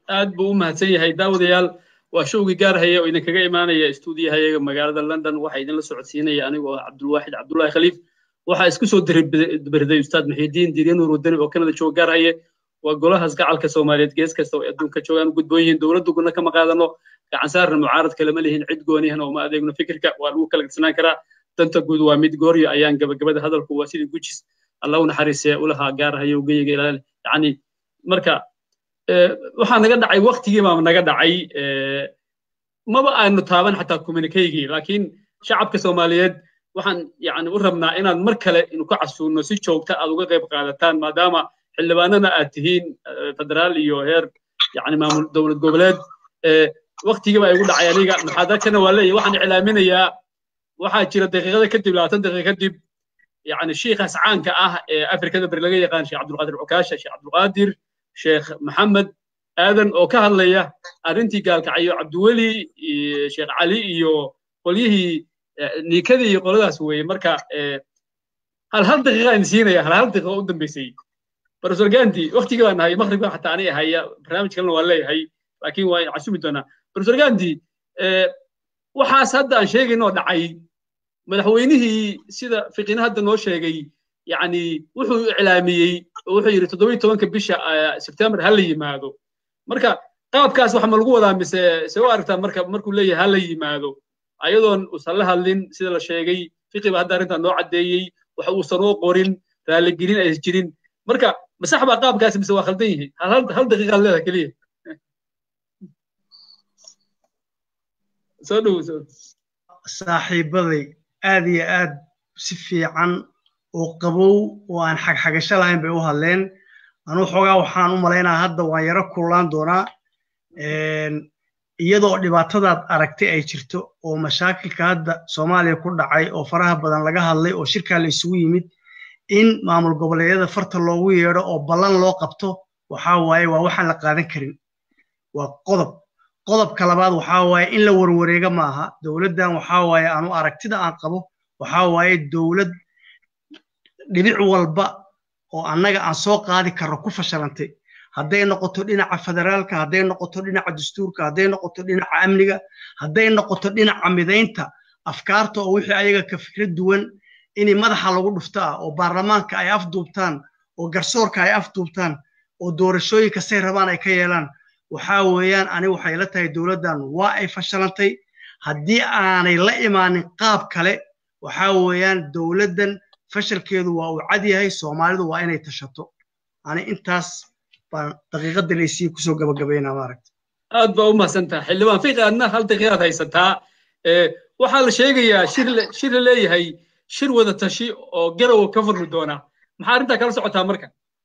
aad buu u mahadsan yahay daawadayaal waa showgii gaar haya oo idinkaga imaanaya stuudiyahayaga magaalada london waxaa idinla socodsiinaya anigoo ah cabdulwaaxid cabdullaahi khaliif waxaa isku soo dirberday ustaad muxiidiin diirya nuur wadani oo kanada jooga gaar haye waa golahaas gacalka soomaaliyeed gees kasta oo adduunka joogaan u gudboon yihiin dowladda gudna kama qaadano gacan saarna mucaarad kalema lihin cid gooniyahna uma adeegno fikirka waa lagu kala gadsanaan karaa danta guud waa mid gooryo ayaan gabagabada hadalku waa sidii gujis alla u naxariisee ulahaa gaar haye ugeyiga ilaali yacni marka waxaa naga dhacay waktigii baa naga dhacay maba aanu taaban xataa communikeygii laakiin shacabka soomaaliyeed waxaan yani u rabnaa inaad mar kale inu ka casuuno si joogta aad uga qayb qaadataan maadaama xildhibaanana aad tihiin federaal iyo heer yani maamul dowlad goboleed waktigii baa igu dhacay aniga maxaadarkana waa leeyahy waxaan iclaaminayaa waxaa jira daqiiqada kadib labaatan daqiiqa kadib yani shiikhaas caanka ah ee afrikada beri laga yaqaan sheekh cabdulqaadir cukaasha sheekh cabdulqaadir sheekh maxamed aadan oo ka hadlaya arrintii gaalkacyo cabdiweli sheekh cali iyo qolyihii niikadii iyo qoladaas weeye marka hal hal daqiiqa aan siinaya hal hal daqiiqa u dambeysay professor gandi waktigii baan nahay maqribka xataa anay ahaya barnaamij kalena waan leeyahay laakiin waa casumi doonaa professor gandi waxaas hadda aan sheegaynoo dhacay madaxweynihii sida fiqina hadda noo sheegay yani wuxuu iclaamiyey wuxuu yidhi toddobiyi tobanka bisha sebtembar ha la yimaado marka qaabkaas waxa ma lagu wadaa mise se u aragtaa marka markuu leeyahay ha la yimaado ayadoon uusan la hadlin sida la sheegay fiqi ba hadda arrintan noo caddeeyey waxa uusan oo qorin raaligelin aysan jirin marka masax baa qaabkaas mise waa khaldan yihiin hal daqiiqaad leedahay keliya soo dhowo soo saaxiibaday aad iyo aad si fiican oo qabow oo aan xagxagasho lahayn bay u hadleen anuu xoogaa waxaan u malaynaa hadda waan yaro kullaan doonaa iyadoo dhibaatadaad aragtay ay jirto oo mashaakilka hadda soomaaliya ku dhacay oo faraha badan laga hadlay oo shirkaa la isugu yimid in maamul goboleedyada farta loogu yeedho oo ballan loo qabto waxaa waaye waa waxaan la qaadan karin waa qodob qodobka labaad waxaa waaye in la warwareega maaha dowladdan waxaa waaye anu aragtida aan qabo waxaa waaye dowlad dhibic walba oo annaga aan soo qaadi karno ku fashilantay hadday noqoto dhinaca federaalka hadday noqoto dhinaca dastuurka hadday noqoto dhinaca amniga hadday noqoto dhinaca midaynta afkaarta oo wixii ayaga ka fikrad duwan inay madaxa lagu dhuftaa oo baarlamaanka ay afduubtaan oo garsoorka ay afduubtaan oo doorashooyinka say rabaan ay ka yeelaan waxaa weeyaan ani waxay la tahay dowladdan waa ay fashilantay haddii aanay la imaanin qaab kale waxaa weeyaan dowladdan fashalkeedu waa uu cad yahay soomaalidu waa inay tashato ani intaas baan daqiiqadda laysii kusoo gabagabaynaa maaragta aad baa u mahadsantaha xildhibaan fiiqi adna hal daqiiqaad haysataa waxaa la sheegayaa shir shir la leeyahay shir wada tashi oo garowa ka furmi doona maxaa arrintaa kala socotaa marka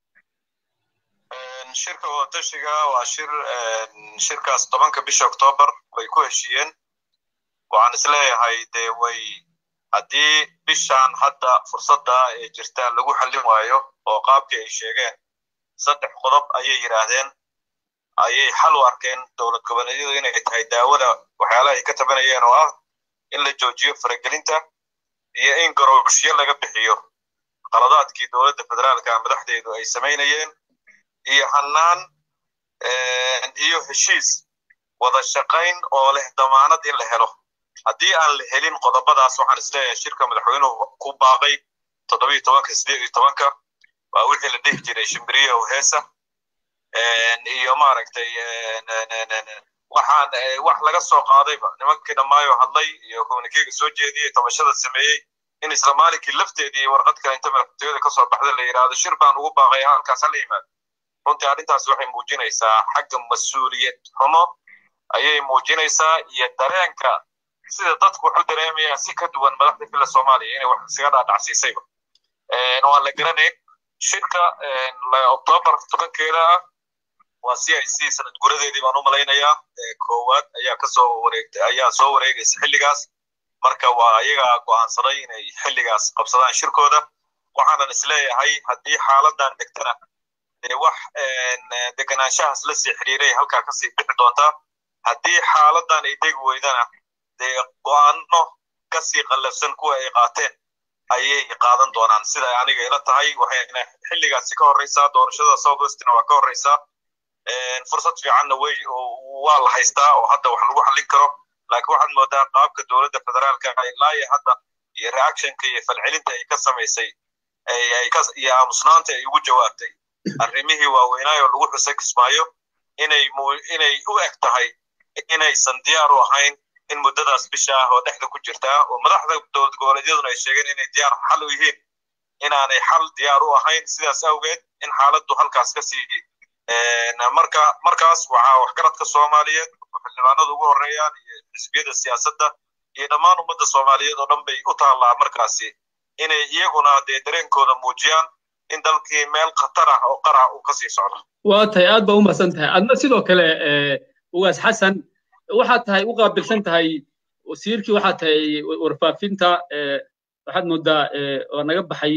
shirka wadatashiga waa shir shirkaas tobanka bisha oktoobar way ku heshiiyeen waxaan isleeyahay dee way haddii bishan hadda fursadda ee jirta lagu xallin waayo oo qaabkii ay sheegeen saddex qodob ayay yidhaahdeen ayay xal u arkeen dowlad goboleedyadu inay tahay daawada waxyaalaha ay ka tabanayeen oo ah in la joojiyo faragelinta iyo in garowshyo laga bixiyo qaladaadkii dowladda federaalka madaxdeedu ay samaynayeen iyo hannaan iyo heshiis wada shaqayn oo leh damaanad in la helo haddii aan la helin qodobadaas waxaan isleeyahay shirka madaxweynuhu ku baaqay toddobiyo tobanka sideed iyo tobanka waa wixii la dhihi jiray shimbiriya heesa iyo maaragtay waxaan wax laga soo qaadayba nimankii dhammaayo hadlay iyo communikega soo jeediyey tabashada sameeyey in isla maalinkii lafteedii warqadka inta madaxtooyada ka soo baxda la yidhaahdo shir baan ugu baaqay halkaas hala yimaado runtii arrintaas waxay muujinaysaa xagga mas-uuliyad xumo ayay muujinaysaa iyo dareenka sida dadku wax u dareemayaan si ka duwan madaxda fila soomaaliya inay wax isaga dhaadhacsiisayba waan la garanayn shirka oktoobar tobankeeda ah waa c i c sanad guradeedii baan u malaynayaa koowaad ayaa kasoo wareegtay ayaa soo wareegaysa xilligaas marka waa ayagaa go'aansaday inay xilligaas qabsadaan shirkooda waxaanan isleeyahay haddii xaaladan degtana dee wax deganaanshahaas la sii xiriiray halkaa kasii bixi doontaa haddii xaaladan ay degi weydana dee go'aano kasii qallafsan kuwa ay qaateen ayay qaadan doonaan sida aniga ila tahay waxayna xilligaasi ka horreysaa doorashada southwestina waa ka horreysaa fursad fiicanna way waa la haystaa oo hadda wax lagu xallin karo laakiin waxaad moodaa qaabka dowladda federaalka ilaa iyo hadda iyo reactionka iyo falcelinta ay ka samaysay iyo aamusnaanta ay ugu jawaabtay arrimihii waaweynaayo lagu xusay kismaayo inay inay u eg tahay inaysan diyaar u ahayn in muddadaas bisha ah oo dhexda ku jirtaa oo madaxda dowlad goboleedyaduna ay sheegeen inay diyaar xal u yihiin inaanay xal diyaar u ahayn sidaas awgeed in xaaladdu halkaas ka sii marka markaas waxaa waxgaradka soomaaliyeed xildhibaanada ugu horreeyaan iyo xisbiyada siyaasadda iyo dhammaan ummadda soomaaliyeed oo dhan bay u taallaa markaasi inay iyaguna dee dareenkooda muujiyaan in dalkii meel khatar ah oo qara uu kasii socdo waa tahay aad baa u mahadsan tahay adna sidoo kale ugaas xasan waxaad tahay u qaabilsan tahay wasiirkii waxaad tahay warfaafinta waxaad moodaa waa naga baxay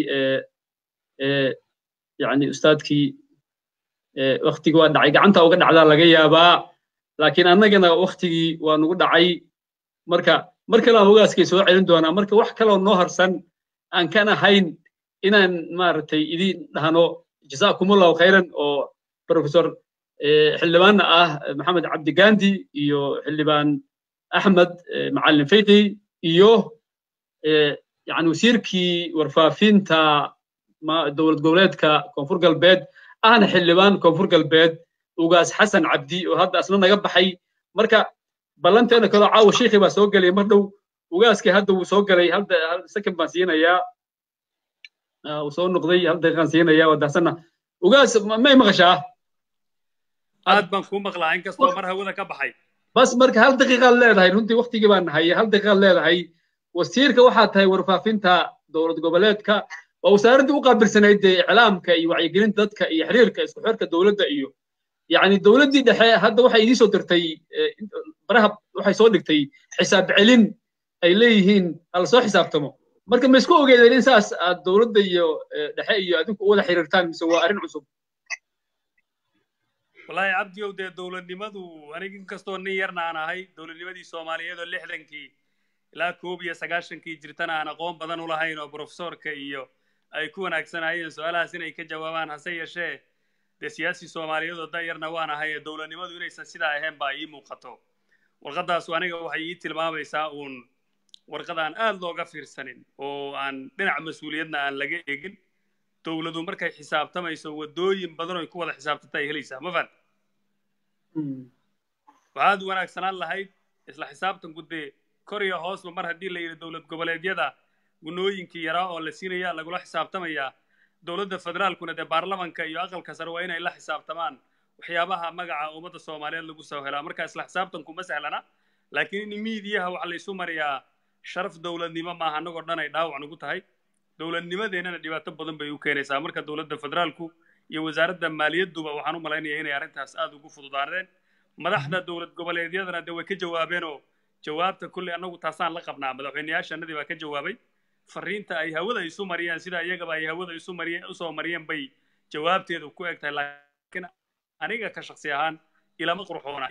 yani ustaadkii waktigii waa dhacay gacanta uga dhacdaa laga yaabaa laakiin annagana waktigii waa nagu dhacay marka mar kale aan ogaaskay soo celin doonaa marka wax kaloo noo harsan aan kan ahayn inaan maaragtay idin dhahno jasaakumullahu khayran oo professor xildhibaanna ah maxamed cabdigandi iyo xildhibaan axmed macalin fiqi iyo yani wasiirkii warfaafinta dowlad goboleedka koonfur galbeed ahna xildhibaan koonfur galbeed ugaas xasan cabdi oo hadda asna naga baxay marka ballanteena kaloo caawa shiikhii baa soo gelay mar dhow ugaaskii hadda wuu soo galay hal second baan siinayaa uu soo noqday hal daqiiqaan siinayaa waa dahsanna ugaas may maqashaa aad baan kuu maqlaa inkastoo mar hawada ka baxay bas marka hal daqiiqaad leedahay runtii waktigii baan nahay hal daqiiqaad leedahay wasiirka waxaa tahay warfaafinta dowlad goboleedka waa wasaaraddii u qaabilsanayd dee iclaamka iyo wacyigelinta dadka iyo xiriirka isku xirka dowladda iyo yani dowladdii dhexe hadda waxay idiin soo dirtay baraha waxay soo dhigtay xisaab celin ay leeyihiin hala soo xisaabtamo marka ma isku ogeedeen in saas aad dowladda iyo dhexe iyo adinku u wada xiriirtaan mise waa arrin cusub wallaahi cabdiyow dee dowladnimadu aniga inkastoo nin yarna aan ahay dowladnimadii soomaaliyeed oo lixdankii ilaa koob iyo sagaashankii jirtana aan aqoon badan u lahayn oo profesorka iyo ay ku wanaagsanayeen su-aalahaas inay ka jawaabaan hase yeeshee dee siyaasi soomaaliyeed oo dayarna waan ahay ee dowladnimadu inaysan sidaa ahayn baa ii muuqato warqadaasu aniga waxay ii tilmaamaysaa uun warqad aan aad looga fiirsanin oo aan dhinac mas-uuliyadna aan laga eegin dowladu markay xisaabtamayso waddooyin badan oy ku wada xisaabtanta ay helaysaa ma fahad waxaad wanaagsanaan lahayd isla xisaabtanku dee kor iyo hoosba mar haddii la yidhi dowlad goboleedyada gunooyinkii yaraa oo la siinaya lagula xisaabtamayaa dowladda federaalkuna dee baarlamanka iyo aqalka sare waa inay la xisaabtamaan waxyaabaha magaca ummadda soomaaliyeed lagu soo helaa marka isla xisaabtanku ma sahlana laakiin in miidiyaha waxa laysu mariyaa sharaf dowladnimo maaha annagoo dhan ay dhaawac nagu tahay dowladnimadeennana dhibaato badan bay u keenaysaa marka dowladda federaalku iyo wasaaradda maaliyadduba waxaan u malaynayaa inay arrintaas aad ugu fududaaneen madaxda dowlad goboleedyadana dee way ka jawaabeenoo jawaabta kulley annagu taasaan la qabnaa madaxweyneyaashannadii baa ka jawaabay fariinta ay hawada isu mariyeen sida iyagaba ay hawada isu mariyeen usoo mariyeen bay jawaabteedu ku eg tahay laakiin aniga ka shaksi ahaan ilama qurxoona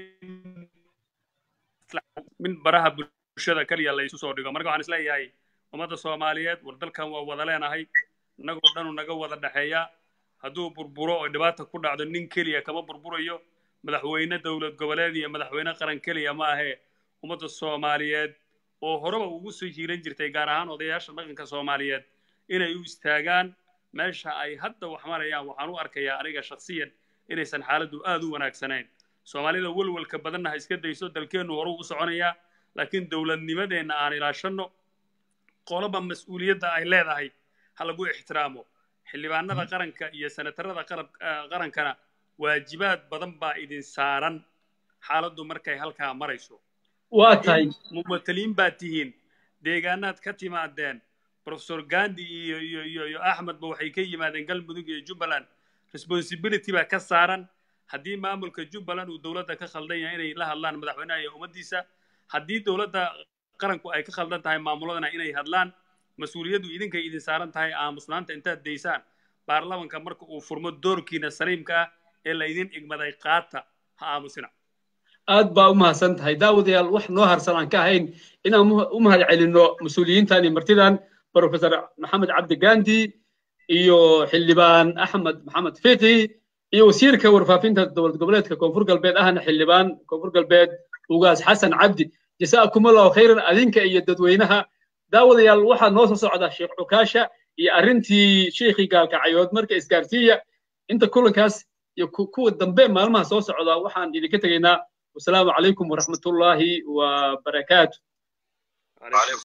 min baraha bulshada keliya la isu soo dhigo marka waxaan isleeyahay ummadda soomaaliyeed war dalkan waa wada leenahay innagoo dhanu naga wada dhexeeya hadduu burburo oo dhibaata ku dhacdo nin keliya kama burburayo madaxweyne dowlad goboleed iyo madaxweyne qaran keliya ma ahee ummadda soomaaliyeed oo horeba ugu soo hiiran jirtay gaar ahaan odayaasha dhaqanka soomaaliyeed inay u istaagaan meesha ay hadda wax marayaan waxaan u arkayaa aniga shakhsiyan inaysan xaaladdu aad u wanaagsanayn soomaalida welwelka badanna ha iska dayso dalkeennu horuu u soconayaa laakiin dowladnimadeenna aan ilaashanno qoloba mas-uuliyadda ay leedahay ha lagu ixtiraamo xildhibaanada qaranka iyo senatarada qarankana waajibaad badan baa idin saaran xaaladdu markay halkaa marayso waa tahay mumataliin baad tihiin deegaanaad ka timaadeen professor gandi iyo iyo iyo iyo axmedba waxay ka yimaadeen galmudug iyo jubbaland responsibility baa ka saaran haddii maamulka jubbaland uu dowladda ka khaldan yahay inay la hadlaan madaxweynaha iyo ummaddiisa haddii dowladda qaranku ay ka khaldan tahay maamuladana inay hadlaan mas-uuliyaddu idinkay idin saaran tahay aamusnaanta intaad daysaan baarlamanka marka uu furmo doorkiina saliimka ah ee laydin igmaday qaata ha aamusina aad baa u mahadsan tahay daawadayaal wax noo harsan aan ka ahayn inaan u mahad celinno mas-uuliyiintan iyo martidan professor maxamed cabdi gandi iyo xildhibaan axmed maxamed fiqi iyo wasiirka warfaafinta dowlad goboleedka koonfur galbeed ahna xildhibaan koonfur galbeed ugaas xasan cabdi jasaakumullahu khayran adinka iyo dadweynaha daawadayaal waxaa noo soo socda sheekh cukaasha iyo arrintii sheikhii gaalkacayood marka isgaarsiiya inta kulankaas iyo kuwa dambe maalmaha soo socda waxaan idinka tegaynaa wasalaamu calaykum waraxmatullaahi wa barakaatu